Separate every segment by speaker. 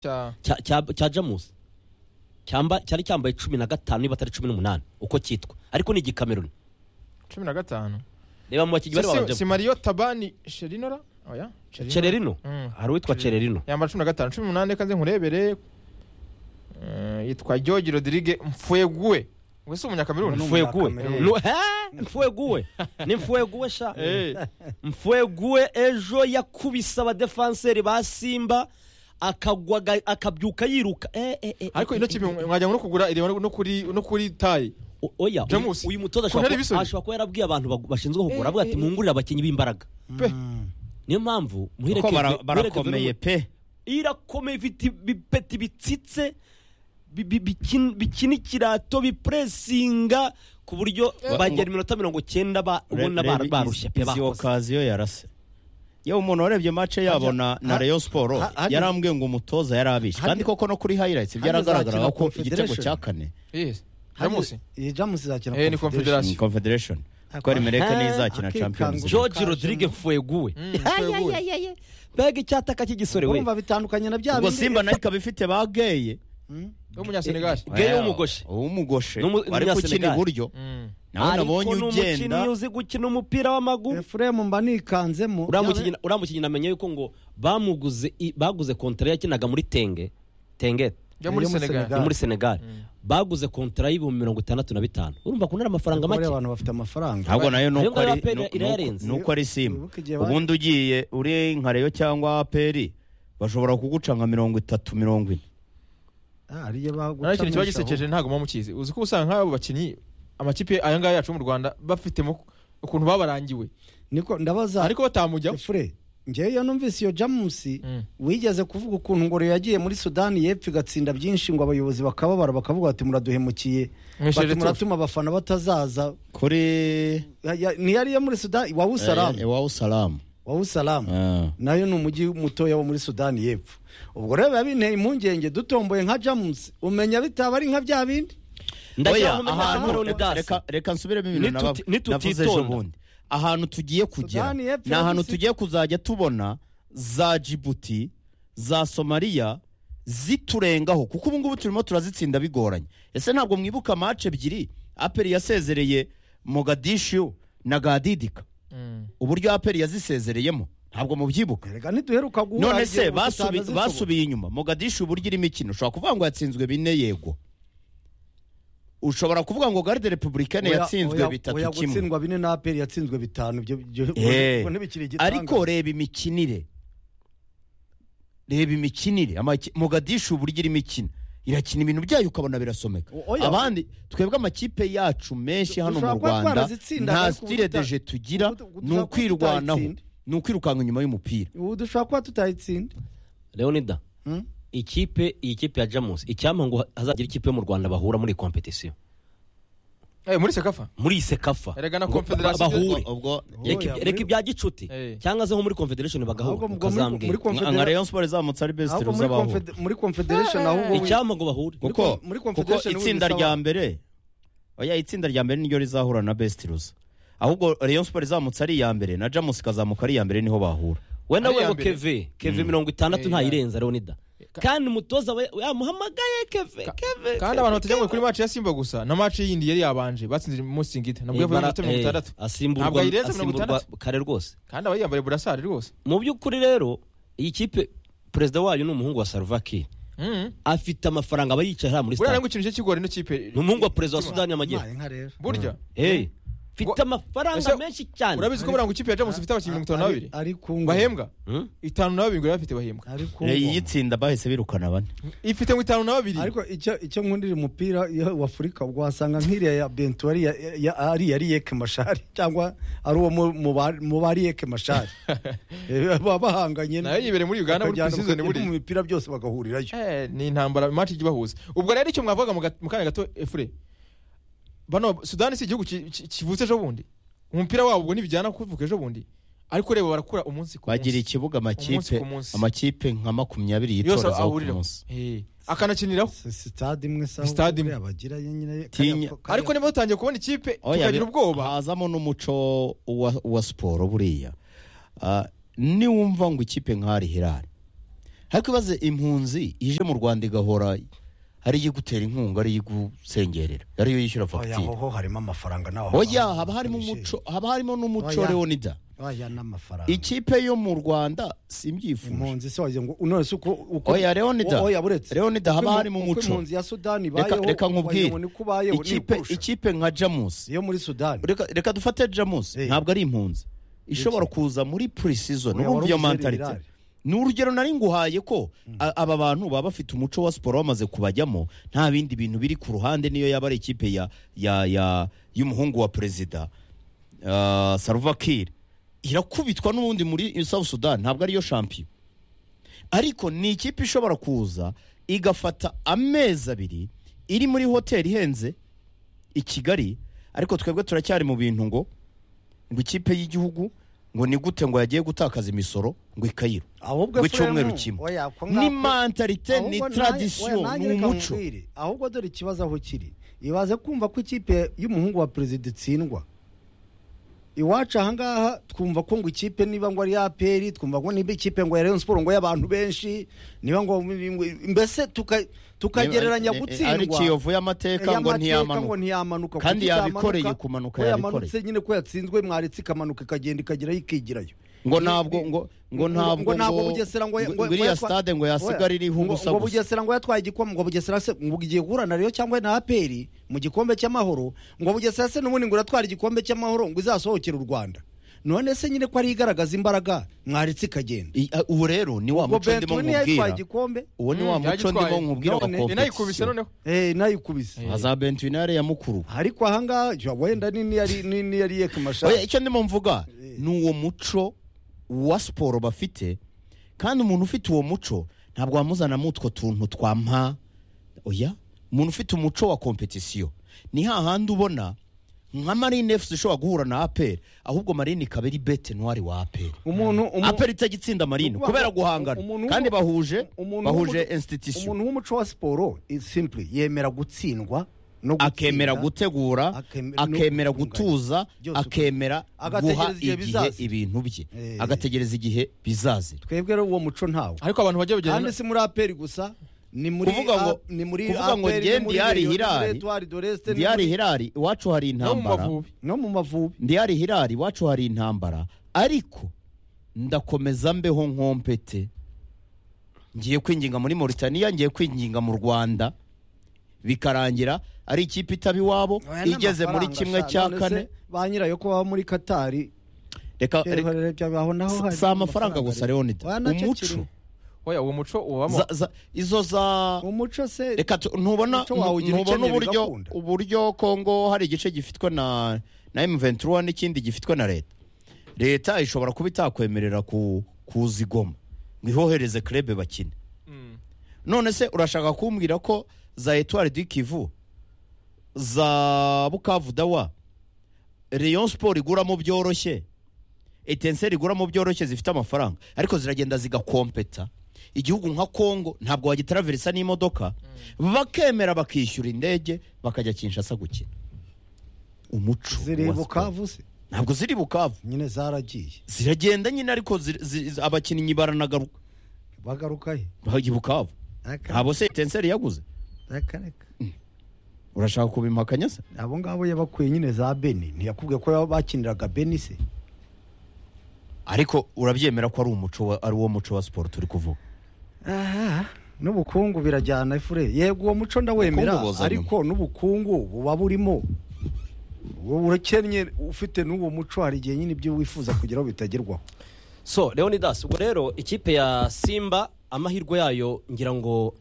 Speaker 1: cya
Speaker 2: cya- cya- cya jamusi Cyamba- cyari cyambaye cumi na gatanu niba atari cumi n'umunani uko cyitwa ariko ni igikameruni
Speaker 1: cumi na gatanu
Speaker 2: reba mu bakinnyi bari
Speaker 1: Si-
Speaker 2: babanje
Speaker 1: si mariyo tabani sherinora oya Sherino.
Speaker 2: cererino
Speaker 1: Mm.
Speaker 2: hari uwitwa cererino
Speaker 1: yambara cumi na gatanu cumi n'umunani reka nze nkurebere Eh, yitwa george rodrigue mfuegue we si umunyakameruni
Speaker 3: Ubu ni
Speaker 2: mfuegue
Speaker 3: Umunyakameruni.
Speaker 2: Nu- he? mfuegue ni mfuegue sha mfuegue ejo yakubise abadefanseri ba simba akagwa aga- akabyuka yiruka Eh, eh, eh,
Speaker 1: ariko
Speaker 2: eh,
Speaker 1: ino
Speaker 2: eh,
Speaker 1: kipe
Speaker 2: eh.
Speaker 1: mwajya ngo no kugura ireba no kuri no kuri tayi
Speaker 2: O- oya uyu-
Speaker 1: Jamus,
Speaker 2: uyu mutoza
Speaker 1: ko ntari
Speaker 2: ashobora kuba-
Speaker 1: ibisubizo.
Speaker 2: ashobora kuba yarabwiye abantu bagu- bashinzwe
Speaker 1: Eh,
Speaker 2: kugura avuga ati
Speaker 1: eh,
Speaker 2: mwungurire abakinnyi b'imbaraga
Speaker 1: pe
Speaker 2: niyo mpamvu muhereke-
Speaker 3: kuko bara-
Speaker 2: muhereke-
Speaker 3: barakomeye pe
Speaker 2: irakomeye ifite ibipeti bitsitse bi- bi- bikin- bikina ikirato bipuresinga ku buryo
Speaker 1: Eh,
Speaker 2: bagera iminota mirongo cyenda ba- ubona bara- barushye pe
Speaker 3: izi
Speaker 2: bakoze
Speaker 3: okaziyo yarase yewe umuntu warebye mace yabo na na
Speaker 4: ha-
Speaker 3: reyo siporo
Speaker 4: ha- hageze-
Speaker 3: yarambwiye ngo umutoza yarabishe
Speaker 4: hageze-
Speaker 3: kandi koko no kuri hayirayitsi
Speaker 4: hageze
Speaker 3: byaragaragaraga
Speaker 4: akina
Speaker 3: ko igitego
Speaker 4: Confederation.
Speaker 3: cya kane
Speaker 1: yes jamusi
Speaker 4: iyi jamusi izakina
Speaker 1: Eh, ni Confederation.
Speaker 3: ni confederation
Speaker 4: Ako-
Speaker 3: ko rimereka
Speaker 2: Aha,
Speaker 3: n'izakina
Speaker 4: akikanga.
Speaker 3: champions League.
Speaker 2: george rodrigue mfueguwe
Speaker 1: Mm, Mfueguwe.
Speaker 2: mbega icyataka cy'igisore we
Speaker 4: urumva bitandukanye na bya
Speaker 3: ubwo simba nayo ikaba ifite ba geye
Speaker 4: Mm.
Speaker 1: w'umunyasenegali
Speaker 2: Geye w'umugoshe.
Speaker 3: w'umugoshe
Speaker 2: Ni umu-
Speaker 3: bari gukina
Speaker 2: umunyasenegali.
Speaker 3: iburyo
Speaker 1: Mm.
Speaker 3: nawe nabonye
Speaker 2: ni umukinnyi
Speaker 3: ugenda
Speaker 2: uzi gukina umupira w'amaguru
Speaker 4: efuremu mba nikanzemo
Speaker 2: uriya mukinnyi namenye yuko ngo bamuguze i- baguze kontara yakinaga muri tenge tengete
Speaker 1: yo muri
Speaker 4: Yo muri
Speaker 1: senegali
Speaker 2: yo
Speaker 4: Senegal.
Speaker 2: muri senegali baguze kontara y'ibihumbi mirongo itandatu na bitanu urumva ko ari amafaranga make
Speaker 4: abantu bafite amafaranga
Speaker 3: ntabwo
Speaker 2: Ayo
Speaker 3: nayo nuko
Speaker 2: ngayo
Speaker 3: ari
Speaker 2: APR
Speaker 3: nu-
Speaker 2: irayarenze.
Speaker 3: nuko- nuko ari simba
Speaker 4: Wibuke igihe bari-
Speaker 3: ubundi ugiye uri nka reyo cyangwa aperi bashobora kuguca nka mirongo itatu mirongo ine
Speaker 4: Ah, hari igihe
Speaker 1: naho ikintu kiba
Speaker 4: bagucamishaho.
Speaker 1: gisekeje ntabwo muba mukizi uzi ko usanga nk'abo bakinnyi amakipe aya ngaya yacu mu rwanda bafitemo ukuntu babarangiwe
Speaker 4: niko ndabaza
Speaker 1: ariko batamujyaho
Speaker 4: fure ngewe iyo numvise iyo jamusi
Speaker 1: Mm.
Speaker 4: wigeze kuvuga ukuntu ngo Rayon yagiye muri sudani y'epfo igatsinda byinshi ngo abayobozi bakababara bakavuga bati muraduhemukiye
Speaker 1: Mwishyure
Speaker 4: bati
Speaker 1: retouche."
Speaker 4: muratuma abafana batazaza
Speaker 3: kuri
Speaker 4: Ya- ya- ntiyari iyo muri sudani wa
Speaker 3: Eh,
Speaker 4: usalamu
Speaker 3: iwawe usalamu
Speaker 4: wa usalamu
Speaker 3: Ah.
Speaker 4: nayo ni umujyi mutoya wo muri sudani y'epfo ubwo rero biba binteye impungenge dutomboye nka jamusi umenya bitaba ari nka bya bindi
Speaker 3: Oya,
Speaker 2: ndagira ngo menye
Speaker 3: ahantu-
Speaker 2: Cameroon
Speaker 3: reka-
Speaker 2: dasi.
Speaker 3: reka- reka nsubiremo ibintu
Speaker 2: Nituti-
Speaker 3: naba- navuze
Speaker 2: nitutitonda.
Speaker 3: ejo bundi ahantu tugiye kugera
Speaker 4: Sudani y'Epfo
Speaker 3: ni ahantu
Speaker 4: yagize-
Speaker 3: tugiye kuzajya tubona za jibuti za somaliya ziturengaho kuko ubu ngubu turimo turazitsinda bigoranye ese ntabwo mwibuka mace ebyiri aperi yasezereye mogadishu na gadidika
Speaker 1: Mm.
Speaker 3: uburyo aperi yazisezereyemo ntabwo mubyibuka
Speaker 4: reka ntiduheruka guhura hari
Speaker 3: none
Speaker 4: igihe
Speaker 3: se
Speaker 4: ubu
Speaker 3: basubi-
Speaker 4: tutanazisohoye.
Speaker 3: basubiye inyuma mogadishu uburyo irimo ikintu ushobora kuvuga ngo yatsinzwe bine yego ushobora kuvuga ngo garde republicaine
Speaker 4: Oya-
Speaker 3: yatsinzwe
Speaker 4: oya-
Speaker 3: bitatu
Speaker 4: oya
Speaker 3: kimwe
Speaker 4: gutsindwa bine na aperi yatsinzwe bitanu ibyo ibyo-
Speaker 3: Eh,
Speaker 4: ubwo ntibikiri igitangaza.
Speaker 3: ariko reba imikinire reba imikinire amaki- mogadishu uburyo irimo ikina irakina ibintu byayo ukabona birasomeka
Speaker 4: O- oya.
Speaker 3: abandi twebwe amakipe yacu menshi hano mu
Speaker 4: Dushobora kuba
Speaker 3: rwanda
Speaker 4: twarazitsinda,
Speaker 3: nta
Speaker 4: ariko ubu
Speaker 3: stile
Speaker 4: tuta-
Speaker 3: deje tugira
Speaker 4: ubu tu-
Speaker 3: ni
Speaker 4: dushobora kuba
Speaker 3: ukwirwanaho
Speaker 4: tutayitsinda.
Speaker 3: ni ukwirukanga inyuma y'umupira
Speaker 4: ubu dushobora kuba tutayitsinda
Speaker 2: leonida
Speaker 4: Hmm?
Speaker 2: ikipe iyi kipe ya jamus icyampa ngo hazagira ikipe yo mu rwanda bahura muri iyi kompetisiyo
Speaker 1: Eh, muri sekafa
Speaker 2: muri iyi sekafa
Speaker 1: Erega na
Speaker 2: Ngo
Speaker 1: Confederation
Speaker 2: ba- bahure
Speaker 3: ubwo
Speaker 2: Reka ibya-
Speaker 4: Oya,
Speaker 2: reka
Speaker 4: muri-
Speaker 2: ibya gicuti
Speaker 1: Eh.
Speaker 2: cyangwa se nko muri konfederesheni
Speaker 4: Ahubwo
Speaker 2: bagahura
Speaker 4: ubwo muri- muri
Speaker 2: ukazambwira
Speaker 4: Confederation-
Speaker 3: nka rayon sport izamutse ari best
Speaker 4: ahubwo muri
Speaker 3: z'abahura
Speaker 4: confed- muri confederation ahubwo wi-
Speaker 2: icyampa ngo bahure
Speaker 3: kuko
Speaker 4: muri
Speaker 3: kuko
Speaker 4: Confederation
Speaker 3: itsinda
Speaker 4: wisaba-
Speaker 3: rya mbere oya itsinda rya mbere niryo rizahura na best ruza ahubwo rayon sport izamutse ari iya mbere na jamus ikazamuka ari iya mbere niho bahura
Speaker 2: wenda
Speaker 1: Ari iya
Speaker 2: wego
Speaker 1: mbere.
Speaker 2: keve keve mirongo itandatu
Speaker 1: Eh,
Speaker 2: ntayirenza leonida
Speaker 1: Ka-
Speaker 2: kandi umutoza we yamuhamagaye keve keve
Speaker 1: kandi abantu batajya ngo kuri maci ya simba gusa na maci y'indi yari yabanje batsinze musingita nabwo yavuye
Speaker 2: Ibara-
Speaker 1: iminota mirongo itandatu
Speaker 2: eh, asimburwa-
Speaker 1: Ntabwo ayirenza mirongo
Speaker 2: asimburwa
Speaker 1: itandatu.
Speaker 2: kare rwose
Speaker 1: kandi aba yiyambariye burasari rwose
Speaker 2: mu by'ukuri rero iyi kipe perezida wayo ni umuhungu wa salvakiri
Speaker 1: Mm.
Speaker 2: afite amafaranga aba yicaye hariya muri
Speaker 1: buriya rero
Speaker 2: sitade
Speaker 1: ngo ikintu cye kigora ino kipe
Speaker 2: ni umuhungu wa perezida wa sudani y'amajyepfo
Speaker 4: Mbaye nka rero
Speaker 1: burya
Speaker 2: Hey, mfite
Speaker 1: Ngo- Ese
Speaker 2: amafaranga menshi cyane
Speaker 1: urabizi ko buriya ngo ikipe ya jamus ifite abakinnyi mirongo itanu na babiri
Speaker 4: ari kungu
Speaker 1: bahembwa
Speaker 2: Hmm?
Speaker 1: itanu na babiri ngo bafite bahembwa
Speaker 4: ari
Speaker 3: iyi
Speaker 4: kungu
Speaker 3: itsinda bahise birukana bane
Speaker 1: ifite ngo itanu na babiri
Speaker 4: ariko icyo icyo nkundira umupira iyo wa Afurika ubwo wasanga nk'iriya ya Bento ari ya- ya- ari yari Yeke Mashari cyangwa ari uwo mu- mu ba- mu bari Yeke Mashari Eh, baba bahanganye
Speaker 1: Nayo yibereye muri Uganda, muri
Speaker 4: bakajyana-
Speaker 1: pre-season,
Speaker 4: bakajya
Speaker 1: buriya.
Speaker 4: mu mipira byose bagahurirayo
Speaker 1: Eh, ni intambara maci ijya ibahuza ubwo rero icyo mwavuga mu gat- mu kanya gato efure bano sudani si igihugu ki- ki- kivutse ejo bundi umupira wabo ubwo ntibijyana kuvuka ejo bundi ariko reba barakura umunsi ku
Speaker 3: bagira
Speaker 1: munsi
Speaker 3: ikibuga
Speaker 1: Umunsi
Speaker 3: amakipe
Speaker 1: ku munsi.
Speaker 3: amakipe nka makumyabiri
Speaker 1: yose
Speaker 3: yitorezaho ku
Speaker 1: ahuriraho
Speaker 3: munsi
Speaker 1: Eh, akanakiniraho
Speaker 4: Si- sitade imwe sawa
Speaker 1: Sitade imwe.
Speaker 4: buriya bagira nyine
Speaker 3: Tinya.
Speaker 1: ariko niba dutangiye kubona ikipe
Speaker 3: Oya,
Speaker 1: tukagira
Speaker 3: bi-
Speaker 1: ubwoba
Speaker 3: hazamo n'umuco wa, wa siporo buriya Ah, niwumva ngo ikipe nk'ari hirari ariko ibaze impunzi ije mu rwanda igahora hari iyo igutera inkunga ari iyo igusengerera ariyo yishyura
Speaker 4: oya
Speaker 3: fagitire
Speaker 4: hoho harimo amafaranga naho
Speaker 3: oya haba harimo umuco haba harimo n'umuco
Speaker 4: Oya.
Speaker 3: leonida
Speaker 4: oya n'amafaranga
Speaker 3: ikipe yo mu rwanda simbyifuje
Speaker 4: impunzi se wagira ngo none se uko uko
Speaker 3: oya leonida
Speaker 4: oya buretse
Speaker 3: leonida haba
Speaker 4: Uko
Speaker 3: harimo
Speaker 4: uko
Speaker 3: umuco
Speaker 4: impunzi ya Sudani
Speaker 3: reka
Speaker 4: bayeho
Speaker 3: reka nkubwire
Speaker 4: wagira ngo niko ubayeho
Speaker 3: ikipe
Speaker 4: nikukurusha.
Speaker 3: ikipe nka jamusi
Speaker 4: yo muri Sudani
Speaker 3: reka reka dufate jamusi
Speaker 4: Eh.
Speaker 3: ntabwo ari impunzi ishobora kuza muri purisizoni
Speaker 4: Oya,
Speaker 3: urumva iyo
Speaker 4: warumvise
Speaker 3: mantalite
Speaker 4: ibirari.
Speaker 3: ni urugero nari nguhaye ko a- aba bantu baba bafite umuco wa siporo bamaze kubajyamo nta bindi bintu biri ku ruhande niyo yaba ari ikipe ya ya ya y'umuhungu wa perezida ah, Salva Kiir irakubitwa n'ubundi muri South Sudan ntabwo ariyo shampiyona ariko ni ikipe ishobora kuza igafata amezi abiri iri muri hoteli ihenze i Kigali ariko twebwe turacyari mu bintu ngo ngo ikipe y'igihugu ngo ni gute ngo yagiye gutakaza imisoro ngo ikayiro
Speaker 4: ahubwo
Speaker 3: ngo
Speaker 4: Efraim,
Speaker 3: icyumweru kimwe.
Speaker 4: oya, ko
Speaker 3: ni
Speaker 4: nkako-
Speaker 3: mantarite ni
Speaker 4: Ahubwo nanjye- oya,
Speaker 3: tradisiyo
Speaker 4: nanjye
Speaker 3: ni
Speaker 4: reka
Speaker 3: umuco
Speaker 4: nkubwire. ahubwo dore ikibazo aho kiri ibaze kumva ko ikipe y'umuhungu wa perezida itsindwa iwacu ahangaha twumva ko ngo ikipe niba ngo ari ya peri twumva ngo niba ikipe ngo ya Rayon Sport ngo y'abantu benshi niba ngo mbese tuka- tukagereranya
Speaker 3: ari
Speaker 4: gutsindwa
Speaker 3: kiyovu y'amateka ngo
Speaker 4: ngo
Speaker 3: ntiyamanuka
Speaker 4: ntiyamanuka
Speaker 3: Kandi
Speaker 4: kuko itamanuka,
Speaker 3: yabikoreye kumanuka,
Speaker 4: ko yamanutse
Speaker 3: yabikoreye.
Speaker 4: nyine ko yatsinzwe mwaretse ikamanuka ikagenda ikagerayo ikigirayo
Speaker 3: ngo ntabwo ngo ngo ntabwo
Speaker 4: bugesera ngo ngo- ngo
Speaker 3: iriya
Speaker 4: yatwa-
Speaker 3: stade ngo yasigara iriho
Speaker 4: ngo-
Speaker 3: ubusa
Speaker 4: ngo
Speaker 3: gusa
Speaker 4: bugesera ngo yatwaye igikombe ngo bugesera se ngo ugiye guhura na Rayon cyangwa na aperi mu gikombe cy'amahoro ngo bugesera se n'ubundi ngo uratwara igikombe cy'amahoro ngo izasohokere u rwanda none se nyine ko ari igaragaza imbaraga mwaretse ikagenda
Speaker 3: I- a- ubu rero ni wa
Speaker 4: ngo
Speaker 3: muco ndimo
Speaker 4: bentuni yatwaye
Speaker 3: nkubwira
Speaker 4: igikombe
Speaker 3: uwo ni
Speaker 1: Mm,
Speaker 3: wa muco
Speaker 1: yagitwaye.
Speaker 3: ndimo nkubwira wa
Speaker 4: None-
Speaker 1: inayikubise
Speaker 3: kompetisiyo
Speaker 1: noneho
Speaker 4: eh nayikubise
Speaker 1: Eh.
Speaker 3: za bentinare ya mukuru
Speaker 4: ariko ahangaha jya wenda ni niyari ni niyari yeka mashati
Speaker 3: Oya, icyo ndimo mvuga ni uwo muco wa siporo bafite kandi umuntu ufite uwo muco ntabwo wamuzana mu utwo tuntu twa mpa oya umuntu ufite umuco wa kompetisiyo ni hahandi ubona nka marine efusi ishobora guhura na aperi ahubwo marine ikaba ari bete ntwari wa aperi
Speaker 4: umuntu umu-
Speaker 3: aperi itajya marine
Speaker 4: Ukuvuga
Speaker 3: kubera
Speaker 4: ngo
Speaker 3: guhangana
Speaker 4: umuntu wo-
Speaker 3: kandi bahuje
Speaker 4: umuntu wo-
Speaker 3: bahuje insititisiyo
Speaker 4: umuntu w'umuco wa siporo is simply yemera gutsindwa no gutsinda,
Speaker 3: akemera gutegura
Speaker 4: akemera no
Speaker 3: akemera
Speaker 4: gutunganya.
Speaker 3: gutuza
Speaker 4: Byose uko-
Speaker 3: akemera
Speaker 4: Agategereza
Speaker 3: guha
Speaker 4: igihe
Speaker 3: igihe
Speaker 4: bizaza.
Speaker 3: ibintu bye
Speaker 4: Eh.
Speaker 3: agategereza igihe bizazira
Speaker 4: twebwe rero uwo muco ntawo
Speaker 1: ariko abantu bajya
Speaker 4: kandi
Speaker 1: bagenda
Speaker 4: si muri aperi gusa ni muri
Speaker 3: Kuvuga ngo-
Speaker 4: A- ni muri
Speaker 3: kuvuga ngo
Speaker 4: APR,
Speaker 3: njye
Speaker 4: ni muri
Speaker 3: Diari
Speaker 4: Rayon, ni muri
Speaker 3: Hilal,
Speaker 4: Etoile de Reste, ni
Speaker 3: ndiyari
Speaker 4: muri-
Speaker 3: hirari iwacu hari
Speaker 1: no mu
Speaker 3: intambara
Speaker 1: mavubi
Speaker 4: no mu mavubi
Speaker 3: ndiyari hirari iwacu hari intambara ariko ndakomeza mbeho nkompete ngiye kwinginga muri Mauritania ngiye kwinginga mu Rwanda bikarangira ari ikipe itaba iwabo
Speaker 4: Oya,
Speaker 3: igeze muri
Speaker 4: n'amafaranga
Speaker 3: kimwe
Speaker 4: sha,
Speaker 3: cya
Speaker 4: none se
Speaker 3: kane
Speaker 4: ba nyirayo ko baba muri katari
Speaker 3: reka
Speaker 4: reba-
Speaker 3: reka-
Speaker 4: reba- aho naho hari
Speaker 3: si amafaranga gusa leonida
Speaker 4: Oya, nacyo
Speaker 3: umuco
Speaker 4: kirimo.
Speaker 1: oya uwo muco ubamo
Speaker 3: za- za- izo za
Speaker 4: umuco se
Speaker 3: reka tu- ntubona
Speaker 4: Umuco wawugira
Speaker 3: ntubona
Speaker 4: ukennye
Speaker 3: uburyo
Speaker 4: bigakunda.
Speaker 3: uburyo Kongo hari igice gifitwe na na M23 n'ikindi gifitwe na leta leta ishobora kuba itakwemerera ku kuzigoma ngo ihohereze krebe bakine
Speaker 1: Mm.
Speaker 3: none se urashaka kumbwira ko za Etoile du Kivu za Bukavu Dawa Rayon Sport iguramo byoroshye Etincelle iguramo byoroshye zifite amafaranga ariko ziragenda zigakompeta igihugu nka Kongo ntabwo wagitaraverisa n'imodoka bakemera bakishyura indege bakajya Kinshasa gukina umuco
Speaker 4: ziri
Speaker 3: wa siporo.
Speaker 4: bukavu se
Speaker 3: ntabwo ziri Bukavu
Speaker 4: nyine zaragiye
Speaker 3: ziragenda nyine ariko zir- zi- abakinnyi baranagaruka
Speaker 4: bagaruka he
Speaker 3: bajya i Bukavu
Speaker 4: Reka-
Speaker 3: ntabwo se Etincelle yaguze
Speaker 4: reka reka
Speaker 3: urashaka kubimpakanya se
Speaker 4: abo ngabo yabakuye nyine za beni ntiyakubwiye ko bakiniraga beni se
Speaker 3: ariko urabyemera ko ari umuco wa- ari wo muco wa siporo turi kuvuga
Speaker 4: aha n'ubukungu birajyana efure yego uwo muco ndawemera
Speaker 3: Ubukungu buzana
Speaker 4: ariko n'ubukungu buba burimo Wowe urakennye ufite n'uwo muco hari igihe nyine ibyo wifuza kugeraho bitagerwaho
Speaker 2: so leonidas ubwo rero ikipe ya simba amahirwe yayo ngira ngo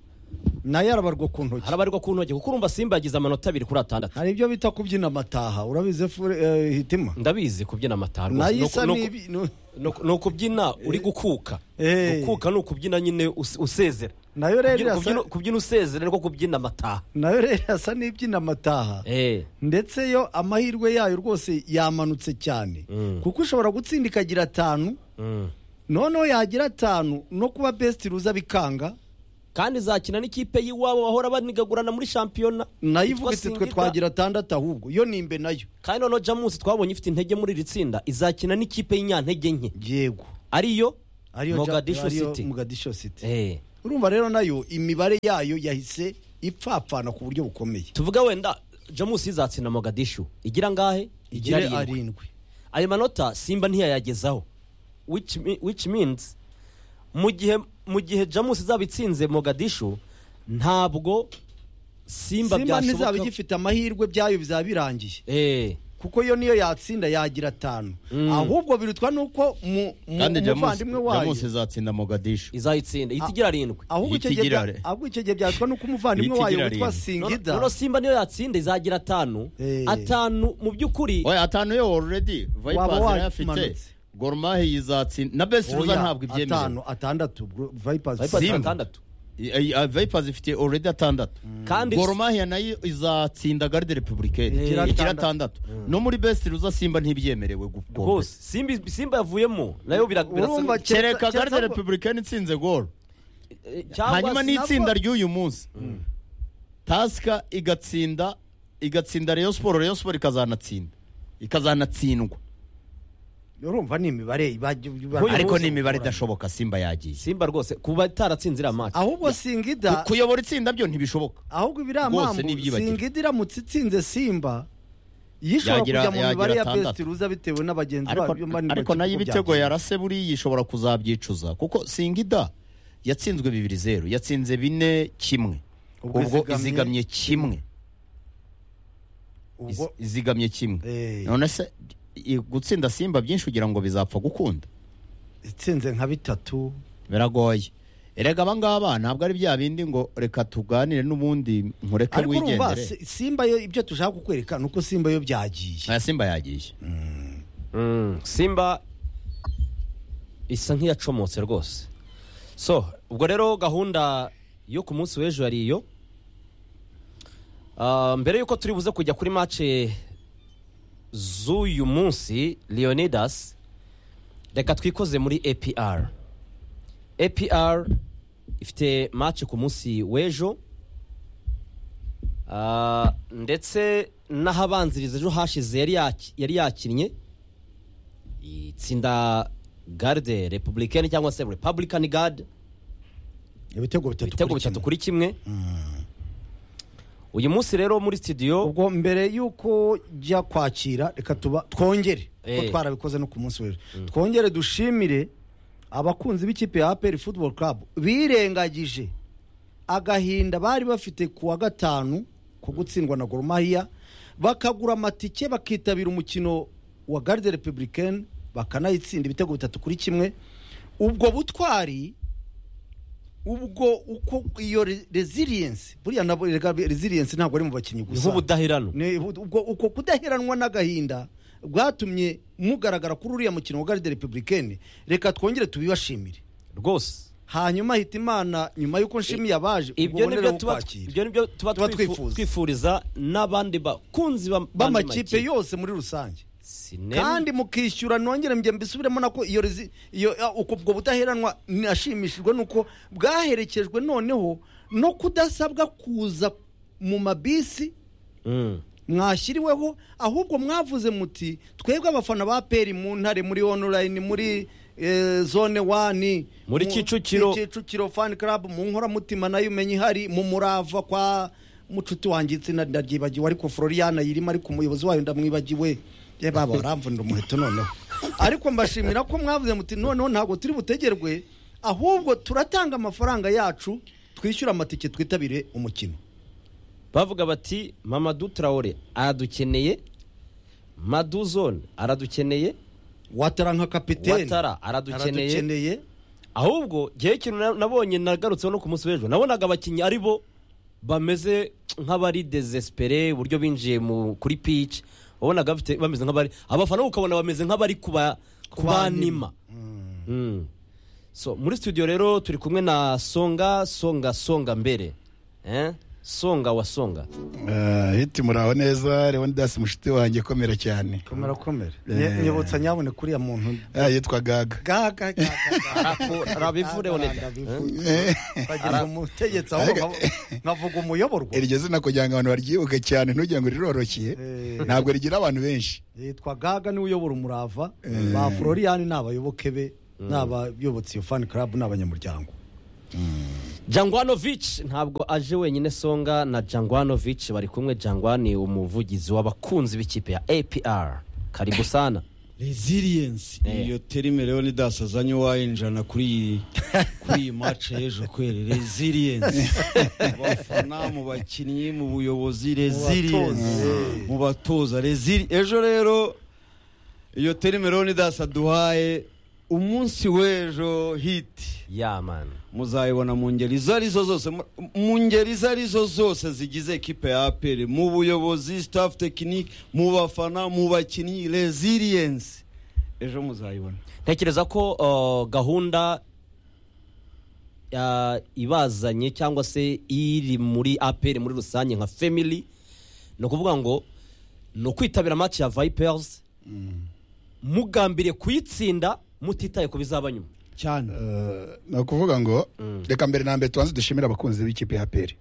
Speaker 4: nayo arabarwa ku ntoki
Speaker 2: harabarirwa ku ntoki kuko urumva simba yagize amanota abiri kuri atandatu
Speaker 4: hari ibyo bita kubyina amataha urabizi efure eh, hitima
Speaker 2: ndabizi kubyina amataha rwose.
Speaker 4: nayo isa
Speaker 2: Ni uku- ni uku-
Speaker 4: n'ibi nu-
Speaker 2: ni uku- ni ukubyina uri gukuka
Speaker 4: Eh.
Speaker 2: gukuka ni ukubyina nyine us- usezera
Speaker 4: nayo rero
Speaker 2: Kubyina-
Speaker 4: irasa-
Speaker 2: kubyina- kubyina usezera niko kubyina amataha
Speaker 4: nayo rero irasa n'ibyina amataha
Speaker 2: Eh.
Speaker 4: ndetse yo amahirwe yayo rwose yamanutse cyane
Speaker 2: Mm.
Speaker 4: kuko ushobora gutsinda ikagira atanu
Speaker 2: Mm.
Speaker 4: noneho yagira atanu no kuba besiti ruza bikanga
Speaker 2: kandi izakina n'ikipe y'iwabo bahora banigagurana muri shampiyona
Speaker 4: nayo
Speaker 2: Yitwa
Speaker 4: ivuga iti twe
Speaker 2: Singida.
Speaker 4: twagira atandatu ahubwo yo nimbe nayo
Speaker 2: kandi noneho jamusi twabonye ifite intege muri iri tsinda izakina n'ikipe y'inyantege nke
Speaker 4: yego
Speaker 2: ariyo
Speaker 4: ariyo
Speaker 2: Mogadishu
Speaker 4: ariyo
Speaker 2: City.
Speaker 4: Mogadishu City
Speaker 2: Eh.
Speaker 4: urumva rero nayo imibare yayo yahise ipfapfana ku buryo bukomeye
Speaker 2: tuvuga wenda jamus izatsinda mogadishu igira ngahe
Speaker 4: igire
Speaker 2: arindwi.
Speaker 4: arindwi
Speaker 2: ayo manota simba ntiyayagezaho which, me- which means mu gihe mu gihe jamus izaba itsinze mogadishu ntabwo simba
Speaker 4: simba ntizaba
Speaker 2: byashoboka
Speaker 4: igifite amahirwe byayo bizaba birangiye
Speaker 2: Eh,
Speaker 4: kuko yo niyo yatsinda yagira atanu ahubwo birutwa nuko mu mu-
Speaker 5: kandi jamusi
Speaker 4: umuvandimwe wayo
Speaker 5: jamusi izatsinda mogadishu
Speaker 2: izayitsinda ihita igira arindwi
Speaker 4: ahubwo icyo gihe
Speaker 5: Yitigira
Speaker 4: bya-
Speaker 5: re.
Speaker 4: ahubwo icyo gihe byatwa nuko umuvandimwe wayo
Speaker 5: Yitigira
Speaker 4: witwa
Speaker 5: rindwi.
Speaker 4: singida
Speaker 2: noneho simba niyo yatsinda izagira atanu
Speaker 4: Eh.
Speaker 2: atanu mu by'ukuri
Speaker 5: oya atanu yo already
Speaker 4: Waba
Speaker 5: vipers irayafite
Speaker 4: wakimanutse.
Speaker 5: gorumahe yizatsinda na best ruza
Speaker 4: Oya,
Speaker 5: ntabwo ibyemerewe
Speaker 4: atanu atandatu bro- vipers
Speaker 2: Vipers
Speaker 5: Simba.
Speaker 2: atandatu
Speaker 5: I- I- vipers ifite already atandatu
Speaker 2: kandi
Speaker 5: gorumahe nayo izatsinda garde republicaine
Speaker 2: Igira
Speaker 5: igira
Speaker 4: atandatu.
Speaker 5: atandatu no muri best ruza simba ntibyemerewe gukombe
Speaker 2: rwose simba simba yavuyemo nayo bira-
Speaker 4: urumva
Speaker 2: birasa
Speaker 4: keretse-
Speaker 5: kereka
Speaker 4: keretse
Speaker 5: garde
Speaker 4: ngo-
Speaker 5: republicaine itsinze gol
Speaker 2: eh, cyangwa
Speaker 5: hanyuma
Speaker 2: se-
Speaker 5: n'itsinda ry'uyu munsi tasika igatsinda igatsinda reyo siporo reyo siporo ikazanatsinda ikazanatsindwa
Speaker 4: urumva ni imibare iba- iba-
Speaker 2: Nk'uyu
Speaker 5: ariko
Speaker 2: munsi
Speaker 5: ni imibare idashoboka simba yagiye
Speaker 2: simba rwose kuba itaratsinze iriya match
Speaker 4: ahubwo singida
Speaker 5: kuyobora itsinda byo ntibishoboka
Speaker 4: ahubwo biriya
Speaker 5: Rwose
Speaker 4: mpamvu
Speaker 5: ni ibyibagirwa.
Speaker 4: singida iramutse itsinze simba yishobora
Speaker 5: Yagira-
Speaker 4: kujya mu
Speaker 5: yagira
Speaker 4: mibare ya
Speaker 5: atandatu.
Speaker 4: best ruza bitewe n'abagenzi
Speaker 5: ariko,
Speaker 4: bayo bane
Speaker 5: ariko
Speaker 4: bakina
Speaker 5: nayo
Speaker 4: uko
Speaker 5: ibitego
Speaker 4: byagenze.
Speaker 5: yarase buriya ishobora kuzabyicuza kuko singida yatsinzwe bibiri zeru yatsinze bine kimwe
Speaker 4: Ubwo
Speaker 5: ubwo
Speaker 4: izigamye-
Speaker 5: izigamye kimwe Iz-
Speaker 4: ubwo
Speaker 5: izigamye kimwe
Speaker 4: Eh.
Speaker 5: none se i- gutsinda simba byinshi kugira ngo bizapfa gukunda
Speaker 4: itsinze nka bitatu
Speaker 5: biragoye erega aba ngaba ntabwo ari bya bindi ngo reka tuganire n'ubundi nkureke
Speaker 4: ariko urumva
Speaker 5: wigendere
Speaker 4: Si- simba yo ibyo tushaka kukwereka ni uko simba yo byagiye
Speaker 5: aya simba yagiye
Speaker 2: Mm, simba isa nk'iyacomotse rwose so ubwo rero gahunda yo ku munsi w'ejo yari iyo Ah, mbere y'uko turi buze kujya kuri mace z'uyu munsi leonidas reka twikoze muri apr apr ifite mace ku munsi w'ejo Ah, ndetse n'ahabanziriza ejo hashize yari yaki- yari yakinnye itsinda garde republicaine cyangwa se republican guard
Speaker 4: ibitego bitatu
Speaker 2: ibitego
Speaker 4: kuri
Speaker 2: bitatu
Speaker 4: kimwe.
Speaker 2: kuri kimwe uyu munsi rero muri studio
Speaker 4: ubwo mbere y'uko ujya kwakira reka tuba twongere kuko
Speaker 2: Eh.
Speaker 4: twarabikoze no ku munsi w'ejo twongere dushimire abakunzi b'ikipe ya aperi futuboro karabu birengagije agahinda bari bafite ku wa gatanu ko gutsindwa na goromahiya bakagura amatike bakitabira umukino wa garde republicaine bakanayitsinda ibitego bitatu kuri kimwe ubwo butwari ubwo uko iyo resilience buriya nabo resilience ntabwo ari mu bakinnyi
Speaker 2: ni
Speaker 4: gusa
Speaker 2: nk'ubudahirano
Speaker 4: Ni ubu- ubwo uko kudaheranwa n'agahinda bwatumye mugaragara kuri uriya mukino wa garde republicaine reka twongere tubibashimire
Speaker 2: rwose
Speaker 4: hanyuma hita imana nyuma y'uko nshimiye abaje
Speaker 2: ibyo
Speaker 4: ubwo
Speaker 2: nibyo
Speaker 4: bonerera
Speaker 2: tuba
Speaker 4: ukwakira.
Speaker 2: ibyo nibyo tuba
Speaker 4: Tuba
Speaker 2: twifu-
Speaker 4: twifuza.
Speaker 2: twifuriza n'abandi bakunzi ba- bandi
Speaker 4: b'amakipe yose muri rusange
Speaker 2: Sinema.
Speaker 4: kandi mukishyura nongere njye mbisubiremo nako iyo rezi- iyo ya- uko ubwo budaheranwa nashimishijwe nuko bwaherekejwe noneho no kudasabwa kuza mu mabisi
Speaker 2: Mm.
Speaker 4: mwashyiriweho ahubwo mwavuze muti twebwe abafana ba peri mu ntare muri onorayini muri eh, zone wani
Speaker 2: Muri
Speaker 4: mu-
Speaker 2: Kicukiro.
Speaker 4: kicukiro fani karabu mu nkoramutima nayo umenye ihari mu murava kwa mucuti wanjye itsinda ndaryibagiwe ariko floriana yirimo ariko umuyobozi wayo ndamwibagiwe ye baba baramvunira umuheto noneho ariko mbashimira ko mwavuze muti noneho ntabwo turi butegerwe ahubwo turatanga amafaranga yacu twishyura amatike twitabire umukino
Speaker 2: bavuga bati mamadu traore aradukeneye maduzone aradukeneye
Speaker 4: watara nka kapitene
Speaker 2: Ouattara aradukeneye.
Speaker 4: aradukeneye.
Speaker 2: ahubwo gihe kintu na- nabonye nagarutseho no ku munsi w'ejo nabonaga abakinnyi ari bo bameze nk'abari desespere uburyo binjiye mu kuri pici wabonaga bafite- bameze nk'abari abafana ukabona bameze nk'abari kuba kubanima Mm. so muri studio rero turi kumwe na songa songa songa mbere Eh? songa wa songa
Speaker 3: Ah, hiti muraho neza leonidas mushiti wanjye komera cyane
Speaker 4: komera komera
Speaker 3: Eh.
Speaker 4: Nye- nyibutsa nyaboneka uriya muntu
Speaker 3: Ah, yitwa gaga
Speaker 4: gaga
Speaker 2: arabivu Leonida.
Speaker 4: bagira umutegetsi aho nkavu- nkavuga umuyoborwa
Speaker 3: iryo zina kugira ngo abantu baryibuke cyane ntugira ngo riroroshye
Speaker 4: Eh.
Speaker 3: ntabwo rigira abantu benshi
Speaker 4: yitwa gaga niwe uyobora umurava ba florian ni abayoboke be n'abayobotse iyo fani karabu n'abanyamuryango
Speaker 2: jangwanovic ntabwo aje wenyine songa na jangwanovic bari kumwe jangwani umuvugizi w'abakunzi b'ikipe ya apr karibu sana
Speaker 6: resilience
Speaker 2: Eh.
Speaker 6: iyo terime rero nidasazanye wayinjirana kuri iyi kuri iyi match y'ejo kweri resilience mu bafana mu bakinnyi mu buyobozi resilience
Speaker 4: batoza.
Speaker 6: mu batoza resili ejo rero iyo terime rero nidasa duhaye umunsi w'ejo hiti
Speaker 2: yamani
Speaker 6: muzayibona mu ngeri izo arizo zose mu- mu ngeri izo arizo zose zigize ekipe ya aperi mu buyobozi staff tekinike mu bafana mu bakinnyi resilience ejo muzayibona
Speaker 2: ntekereza ko uh, gahunda ya- ibazanye cyangwa se iri muri apr muri rusange nka family ni ukuvuga ngo ni ukwitabira match ya vipers mugambiriye kuyitsinda mutitaye ku bizaba nyuma
Speaker 6: cyane
Speaker 3: Eh, ni ukuvuga ngo reka mbere na mbere tubanze dushimire abakunzi b'ikipe ya peri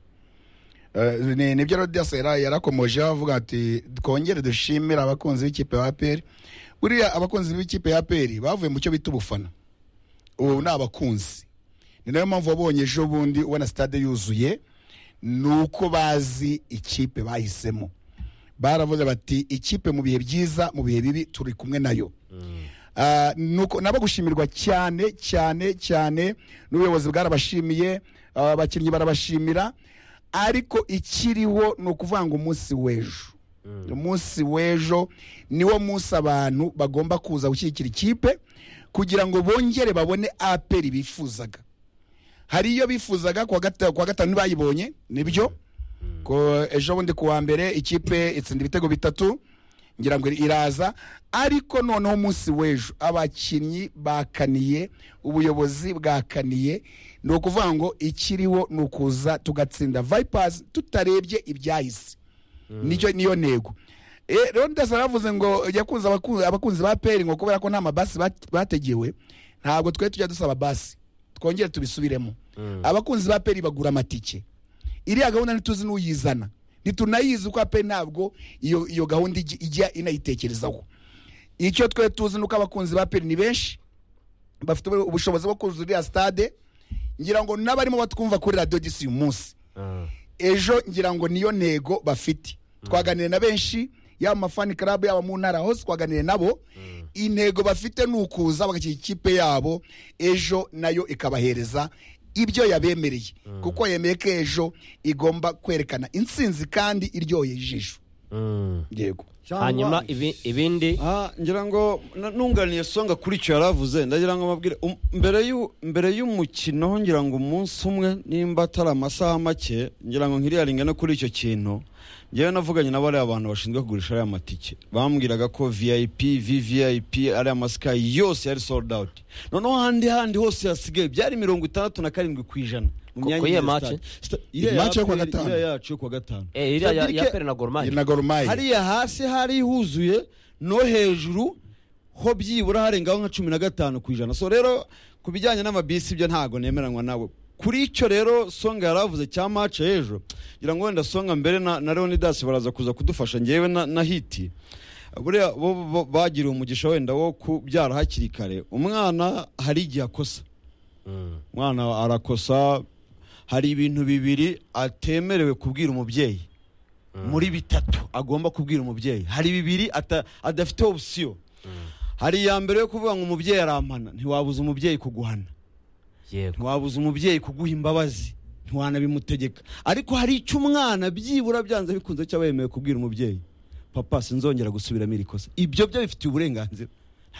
Speaker 3: ni nibyo rodias yari yarakomoje avuga ati twongere dushimire abakunzi b'ikipe ya peri buriya abakunzi b'ikipe ya peri bavuye mu cyo bita ubufana ubu ni abakunzi ni nayo mpamvu wabonye ejo bundi ubona sitade yuzuye ni uko bazi ikipe bahisemo baravuze bati ikipe mu bihe byiza mu bihe bibi turi kumwe nayo Ah, nuko nabo gushimirwa cyane cyane cyane n'ubuyobozi bwarabashimiye ah, abakinnyi barabashimira ariko ikiriho ni ukuvuga ngo umunsi w'ejo umunsi w'ejo niwo munsi abantu bagomba kuza gushyigikira ikipe kugira ngo bongere babone aperi bifuzaga hari iyo bifuzaga kuwa gata- kuwa gatanu ntibayibonye nibyo ko ejo bundi kuwa mbere ikipe itsinda ibitego bitatu ngira ngo iraza ariko noneho umunsi w'ejo abakinnyi bakaniye ubuyobozi bwakaniye ni ukuvuga ngo ikiriho ni ukuza tugatsinda vipers tutarebye ibyahise nicyo niyo ntego Eh, rero ndasa aravuze ngo yakunze abaku- abakunzi ba peri ngo kubera ko nta mabasi bat- bategewe ntabwo twari tujya dusaba basi twongere tubisubiremo abakunzi ba peri bagura amatike iriya gahunda ntituzi n'uyizana ntitunayizi uko ape ntabwo iyo iyo gahunda ijya- ijya inayitekerezaho icyo twe tuzi nuko abakunzi ba peri ni benshi bafite ubu- ubushobozi bwo kuzuza iriya stade ngira ngo n'abarimo batwumva kuri radiyo disi uyu munsi ejo ngira ngo niyo ntego bafite twaganiriye na benshi yaba mu mafani club yaba mu ntara hose twaganiriye nabo intego bafite ni ukuza bagashyira ikipe yabo ejo nayo ikabahereza ibyo yabemereye kuko yemeye ko ejo igomba kwerekana intsinzi kandi iryoheye ijisho yego
Speaker 2: hanyuma ibi- ibindi
Speaker 6: Ah, ngira ngo na- nunganiye songa kuri icyo yari avuze ndagira ngo mabwire mbere y'u- mbere y'umukino ngira ngo umunsi umwe nimba atari amasaha make ngira ngo nkiriyaringe no kuri icyo kintu ngewe navuganye na bariya bantu bashinzwe kugurisha ariya matike bambwiraga ko vip vvip ariya masikayi yose yari sold out noneho ahandi handi hose hasigaye byari mirongo itandandatu na karindwi ku ijana mu
Speaker 2: Ku-
Speaker 6: myanya
Speaker 2: ku iyihe
Speaker 6: y'iyo
Speaker 2: match?
Speaker 6: stade. Sta- iriya
Speaker 3: Match yo kuwa
Speaker 6: Aperi-
Speaker 3: gatanu.
Speaker 6: iriya yacu yo kuwa gatanu
Speaker 2: eh, iriya ya-
Speaker 6: Cedric-
Speaker 2: ya pere na goromani
Speaker 3: na gorumayi
Speaker 6: hariya hasi hari huzuye no hejuru ho byibura harengaho nka cumi na gatanu ku ijana so rero ku bijyanye n'amabisi ibyo ntabwo nemeranywa nawe kuri icyo rero songa yari avuze cya mace ejo ngira ngo wenda songa mbere na, na leonidas baraza kuza kudufasha ngewe na, na hiti buriya bo bo- bagiriwe umugisha wenda wo kubyara hakiri kare umwana hari igihe akosa umwana arakosa hari ibintu bibiri atemerewe kubwira umubyeyi muri bitatu agomba kubwira umubyeyi hari bibiri ata- adafite opsiyo hari iya mbere yo kuvuga ngo umubyeyi arampana ntiwabuza umubyeyi kuguhana
Speaker 2: yego
Speaker 6: ntiwabuza umubyeyi kuguha imbabazi ntiwanabimutegeka ariko hari icyo umwana byibura byanze bikunze cyaba yemewe kubwira umubyeyi papa sinzongera gusubiramo iri kosa ibyo byo bifitiye uburenganzira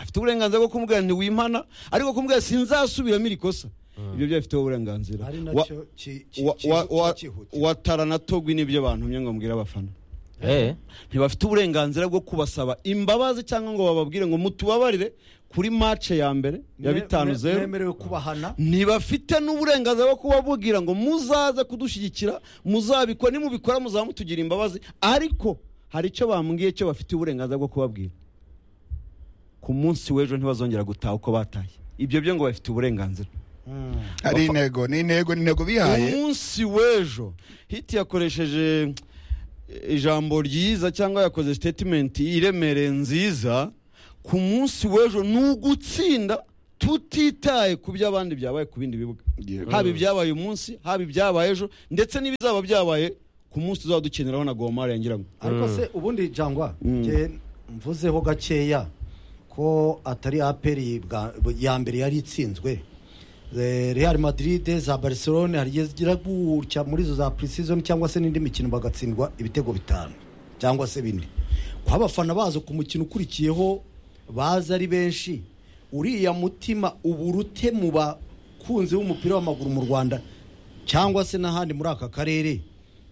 Speaker 6: afite uburenganzira bwo kumubwira ntiwimana ariko kumubwira sinzasubiramo iri kosa ibyo byo bifiteho uburenganzira
Speaker 4: ari
Speaker 6: Wa-
Speaker 4: nacyo ki- ki-
Speaker 6: wa- wa- wa-
Speaker 4: kihutira.
Speaker 6: watara na togwi nibyo bantu ngo mbwire abafana
Speaker 2: Eh,
Speaker 6: ntibafite uburenganzira bwo kubasaba imbabazi cyangwa ngo bababwire ngo mutubabarire kuri mace ya mbere ya
Speaker 4: Me-
Speaker 6: bitanu
Speaker 4: me-
Speaker 6: zeru
Speaker 4: memerewe kubahana
Speaker 6: ntibafite n'uburenganzira bwo kubabubwira ngo muzaze kudushyigikira muzabikora nimubikora muzaba mutugira imbabazi ariko hari icyo bambwiye cyo bafite uburenganzira bwo kubabwira ku munsi w'ejo ntibazongera gutaha uko bataye ibyo byo ngo bafite uburenganzira
Speaker 3: hari intego ni intego ni intego bihaye
Speaker 6: umunsi w'ejo hiti yakoresheje ijambo ryiza cyangwa yakoze statement iremereye nziza ku munsi w'ejo ni ugutsinda tutitaye ku by'abandi byabaye ku bindi bibuga
Speaker 3: Yego.
Speaker 6: haba ibyabaye uyu munsi haba ibyabaye ejo ndetse n'ibizaba byabaye ku munsi tuzaba dukeneraho na gomari yangira ngo
Speaker 4: ariko se ubundi jangwa njye mvuzeho gakeya ko atari aperi bwa- ya mbere yari itsinzwe Eh, real madrid za barcelone hari igihe zigira gutya muri izo za preseason cyangwa se n'indi mikino bagatsindwa ibitego bitanu cyangwa se bine kuba abafana bazo ku mukino ukurikiyeho baza ari benshi uriya mutima uba urute mu bakunzi b'umupira w'amaguru mu rwanda cyangwa se n'ahandi muri aka karere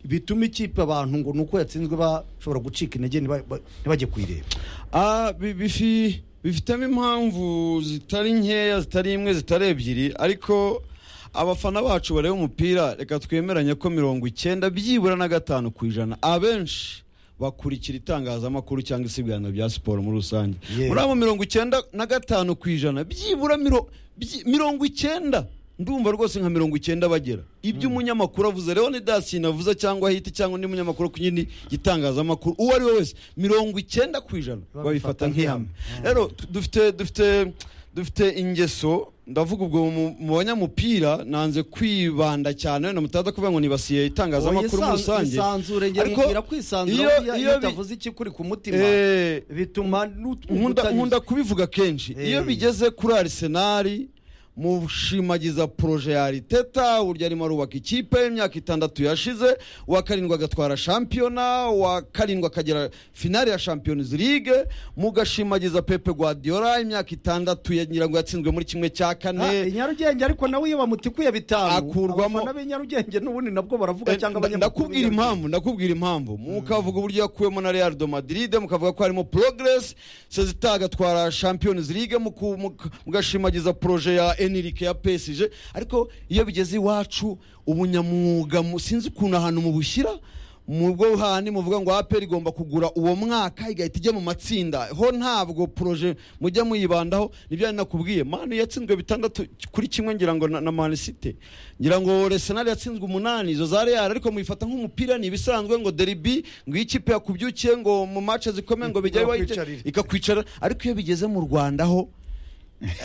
Speaker 4: bituma ikipe abantu ngo ni uko yatsinzwe bashobora gucika intege ntiba- ba- ntibajye kuyireba
Speaker 6: Ah, bi- bifi- bifitemo impamvu zitari nkeya zitari imwe zitari ebyiri ariko abafana bacu bareba umupira reka twemeranye ko mirongo icyenda byibura na gatanu ku ijana abenshi bakurikira itangazamakuru cyangwa isiganwa rya siporo muri rusange
Speaker 4: Yeah.
Speaker 6: muri abo mirongo icyenda na gatanu ku ijana byibura miro- byi- mirongo icyenda ndumva rwose nka mirongo icyenda bagera ibyo umunyamakuru avuze rero ni dasine avuze cyangwa hiti cyangwa undi munyamakuru ku kindi gitangazamakuru uwo ari we wese mirongo icyenda ku ijana babifata nk'ihame rero tu- dufite dufite dufite ingeso ndavuga ubwo mu mu banyamupira nanze kwibanda cyane wenda mutaza kuvuga ngo nibasiye itangazamakuru muri rusange
Speaker 4: isanzure njye
Speaker 6: Ariko
Speaker 4: mubwira kwisanzura
Speaker 6: iyo-
Speaker 4: buriya
Speaker 6: iyo
Speaker 4: iyo
Speaker 6: bi-
Speaker 4: utavuze ikikuri ku mutima
Speaker 6: eh,
Speaker 4: bituma n'ut-
Speaker 6: nkunda
Speaker 4: utanyuzwe.
Speaker 6: nkunda kubivuga kenshi
Speaker 4: Eh.
Speaker 6: iyo bigeze kuri arisenali mushimagiza poroje ya ariteta uburyo arimo arubaka ikipe y'imyaka itandatu yashize uwa karindwi agatwara shampiyona uwa karindwi akagera finale ya champions league mugashimagiza pepe guardiola imyaka itandatu yagira ngo yatsinzwe muri kimwe cya
Speaker 4: Ah,
Speaker 6: kane
Speaker 4: i nyarugenge ariko nawe iyo bamutikuye bitanu
Speaker 6: Akurwamo-
Speaker 4: abafana b'i nyarugenge n'ubundi nabwo baravuga
Speaker 6: Eh,
Speaker 4: cyangwa
Speaker 6: nda-
Speaker 4: abanyamakuru b'i
Speaker 6: ndakubwira impamvu ndakubwira impamvu mukavuga uburyo yakuwemo na real de madrid mukavuga ko harimo progress sezita agatwara champions league muku- muka- mugashimagiza proje ya enrique ya psg ariko iyo bigeze iwacu ubunyamwuga mu- sinzi ukuntu ahantu mubushyira mu bwo handi muvuga ngo aperi igomba kugura uwo mwaka igahita ijya mu matsinda ho ntabwo poroje mujya muyibandaho nibyo yari nakubwiye manu yatsinzwe bitandatu kuri kimwe ngira ngo na, na manisite ngira ngo resenali yatsinzwe umunani izo za real ariko muyifata nk'umupira ni ibisanzwe ngo deribi ngo iyo ikipe yakubyukiye ngo mu mace zikomeye ngo bijya
Speaker 4: Bakwicarira.
Speaker 6: ikakwicara ariko iyo bigeze mu rwanda ho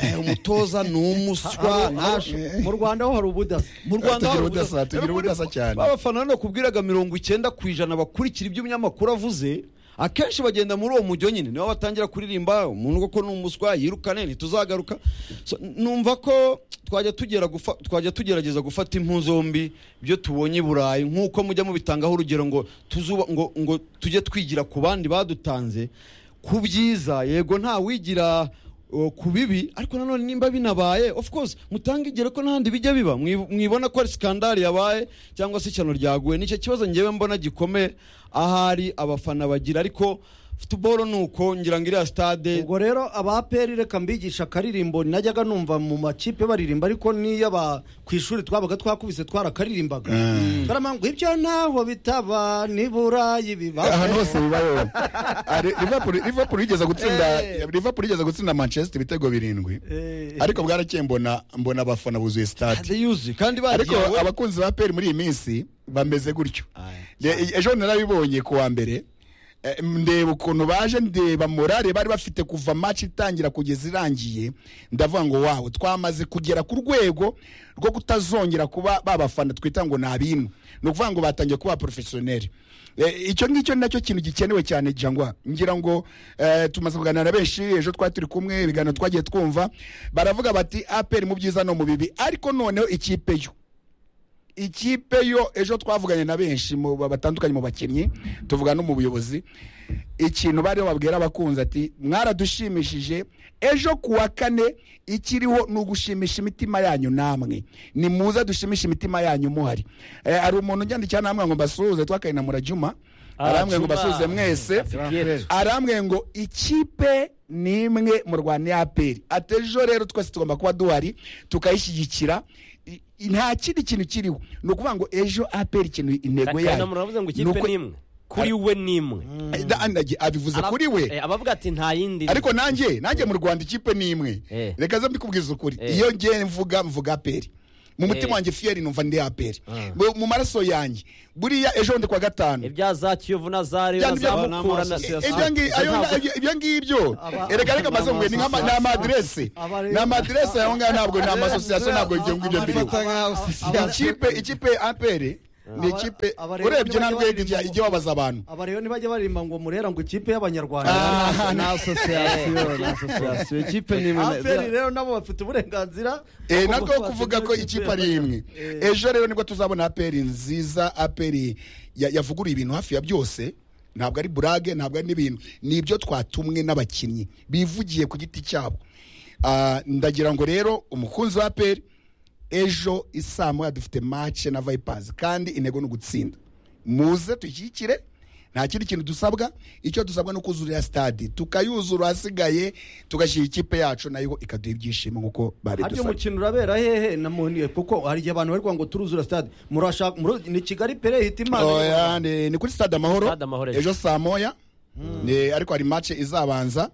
Speaker 6: eh, umutoza ni umuswa ntasho
Speaker 4: nyarugenge. mu rwanda ho hari ubudasa
Speaker 6: mu rwanda
Speaker 3: Tugira
Speaker 6: hari
Speaker 3: ubudasa,
Speaker 6: ubudasa.
Speaker 3: tugira
Speaker 6: Rero muri-
Speaker 3: ubudasa cyane.
Speaker 6: abafana hano kubwiraga mirongo icyenda ku ijana bakurikira ibyo umunyamakuru avuze akenshi bagenda muri uwo mujyo nyine nibo batangira kuririmba umuntu koko ni umuswa yirukane ntituzagaruka So, numva ko twajya tugera gufa- twajya tugerageza gufata impu zombi ibyo tubonye i burayi nk'uko mujya mubitangaho urugero ngo tuzuba ngo ngo tujye twigira ku bandi badutanze ku byiza yego nta wigira o, ku bibi ariko nanone nimba binabaye of course mutange igero ko n'ahandi bijya biba Mwi- mwibona ko ari sikandari yabaye cyangwa se ishyano ryaguye nicyo kibazo ngewe mbona gikomeye ahari abafana bagira ariko futuboro ni uko ngira ngo iriya sitade
Speaker 4: ubwo rero aba aperi reka mbigisha akaririmbo najyaga numva mu makipe baririmba ariko niyo aba ku ishuri twabaga twakubise twarakaririmbaga baramangu ibyo ntaho bitaba ni burayi
Speaker 3: ahantu
Speaker 4: bibaho
Speaker 3: hose bibayeho Ari- Liverpool- liverpool yigeze gutsinda liverpool yigeze gutsinda manchester ibitego birindwi ariko bwarakeye mbona mbona abafana buzuye stade
Speaker 6: stade yuzuye kandi
Speaker 3: ariko
Speaker 6: bagiye
Speaker 3: abakunzi ba peri muri iyi minsi bameze gutyo E- ejo narabibonye ku wa mbere Eh, ndeba ukuntu baje ndeba morale bari bafite kuva match itangira kugeza irangiye ndavuga ngo wawe twamaze kugera ku rwego rwo kutazongera kuba babafana twita ngo ni abinu ni ukuvuga ngo batangiye kuba porofesiyoneri icyo ngicyo ni nacyo kintu gikenewe cyane jangwa ngira ngo eh, tumaze kuganira na benshi ejo twari turi kumwe ibiganiro twagiye twumva baravuga bati aperi mu byiza no mu bibi ariko noneho ikipe yo ikipe yo ejo twavuganye na benshi mu batandukanye mu bakinnyi tuvuga no mu buyobozi ikintu bariho babwira abakunzi ati mwaradushimishije ejo ku wa kane ikiriho ni ugushimisha imitima yanyu namwe ni muza dushimishe imitima yanyu muhari Eh, hari umuntu unyandikira namwe ngo mbasuhuze twakaye na murajuma arambwira ngo
Speaker 2: Juma.
Speaker 3: mbasuhuze mwese arambwiye ngo ikipe ni imwe mu rwanda ya aperi atejo rero twese tugomba kuba duhari tukayishyigikira I- i- nta kindi kintu kiriho ni ukuvuga ngo ejo aperi ikintu intego
Speaker 2: kanda
Speaker 3: yayo
Speaker 2: muravuze ngo
Speaker 3: Ni
Speaker 2: ikipe
Speaker 3: uko-
Speaker 2: ni imwe kuri we ni imwe
Speaker 3: Da- anagi- abivuze
Speaker 2: Arab-
Speaker 3: kuri we
Speaker 2: eh, abavuga ati nta yindi iri."
Speaker 3: ariko nanjye nanjye mu rwanda ikipe ni imwe
Speaker 2: Eh.
Speaker 3: reka ze mbikubwiza ukuri
Speaker 2: Eh.
Speaker 3: iyo ngiye mvuga mvuga aperi mu mutima wanjye fiyeri numva ndi aperi mu maraso yanjye buriya ejo ndi kwa gatanu
Speaker 2: ibya za kiyovu na za reyo
Speaker 3: Bya
Speaker 2: na za
Speaker 3: nibyo-
Speaker 2: mukura na
Speaker 3: I-
Speaker 2: za
Speaker 3: ibyo ngi- ayo- ayo- ibyo ngibyo
Speaker 4: Aba-
Speaker 3: erega reka maze ngo ni nk'ama- ni amadirese
Speaker 4: Aba-
Speaker 3: ni amadirese aho ngaho ntabwo ni amasosiyasiyo ntabwo ibyo ngibyo mbiriwe
Speaker 6: Abafata nka
Speaker 3: ikipe ikipe aperi ni
Speaker 4: Aba-
Speaker 3: ikipe
Speaker 4: Abarebe
Speaker 3: urebye
Speaker 4: ntibajya
Speaker 3: ntabwo
Speaker 4: baririmba ngo-
Speaker 3: ijya wabaza abantu
Speaker 4: aba rero ntibajya baririmba ngo murera ngo ikipe y'abanyarwanda
Speaker 3: Ah,
Speaker 6: ni asosiyasiyo ni asosiyasiyo ikipe ni imwe na-
Speaker 4: aperi rero nabo bafite uburenganzira
Speaker 3: Eh,
Speaker 4: bwo
Speaker 3: nako kuvuga ko ikipe ari imwe ejo rero nibwo tuzabona aperi nziza aperi ya- yavuguruye ibintu hafi ya byose ntabwo ari burage ntabwo ari n'ibintu ni ibyo twatumwe n'abakinnyi bivugiye ku giti cyabo Ah, ndagira ngo rero umukunzi wa aperi ejo isaa moya dufite mace na vayipazi kandi intego ni ugutsinda muze dushyigikire nta kindi kintu dusabwa icyo dusabwa ni ukuzurira stade tukayuzura ahasigaye tugashyira ikipe yacu nayo ikaduha ibyishimo nk'uko
Speaker 4: harya
Speaker 3: babidusabye
Speaker 4: umukino urabera hehe na muni kuko hari igihe abantu bari kuvuga ngo turuzura stade murashaka muri- ni kigali pere hita imana
Speaker 3: Oya, ni ni kuri stade amahoro
Speaker 2: Stade Amahoro ejo.
Speaker 3: ejo saa moya Ni- ariko hari mace izabanza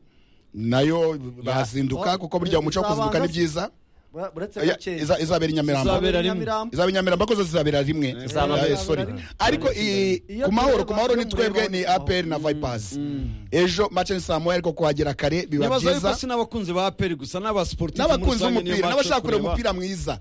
Speaker 3: nayo bazinduka
Speaker 4: Oh,
Speaker 3: kuko burya umuco wo kuzinduka ni
Speaker 4: izabanza-
Speaker 3: byiza
Speaker 4: Bura- buretse
Speaker 3: Oya,
Speaker 4: gakeya.
Speaker 3: iza- izabera i nyamirambo
Speaker 6: Izabera rimwe.
Speaker 4: Nyamirambo.
Speaker 3: izaba i nyamirambo ko zo zizabera rimwe
Speaker 2: Izabera
Speaker 3: Eh,
Speaker 2: rimwe.
Speaker 3: sorry.
Speaker 4: Izabera rimwe.
Speaker 3: ariko i-
Speaker 4: Iyo
Speaker 3: ku mahoro
Speaker 4: tureba
Speaker 3: ku mahoro
Speaker 4: iyo
Speaker 3: ni twebwe
Speaker 4: mureba-
Speaker 3: ni apr na vipers ejo mace ni saa moya ariko kuhagera kare biba
Speaker 6: ntibaza yuko
Speaker 3: byiza
Speaker 6: si n'abakunzi ba aperi gusa n'abasiporutifu muri
Speaker 3: n'abakunzi
Speaker 6: rusange niyo
Speaker 3: b'umupira
Speaker 6: bacu
Speaker 3: n'abashaka kureba
Speaker 6: tureba.
Speaker 3: umupira mwiza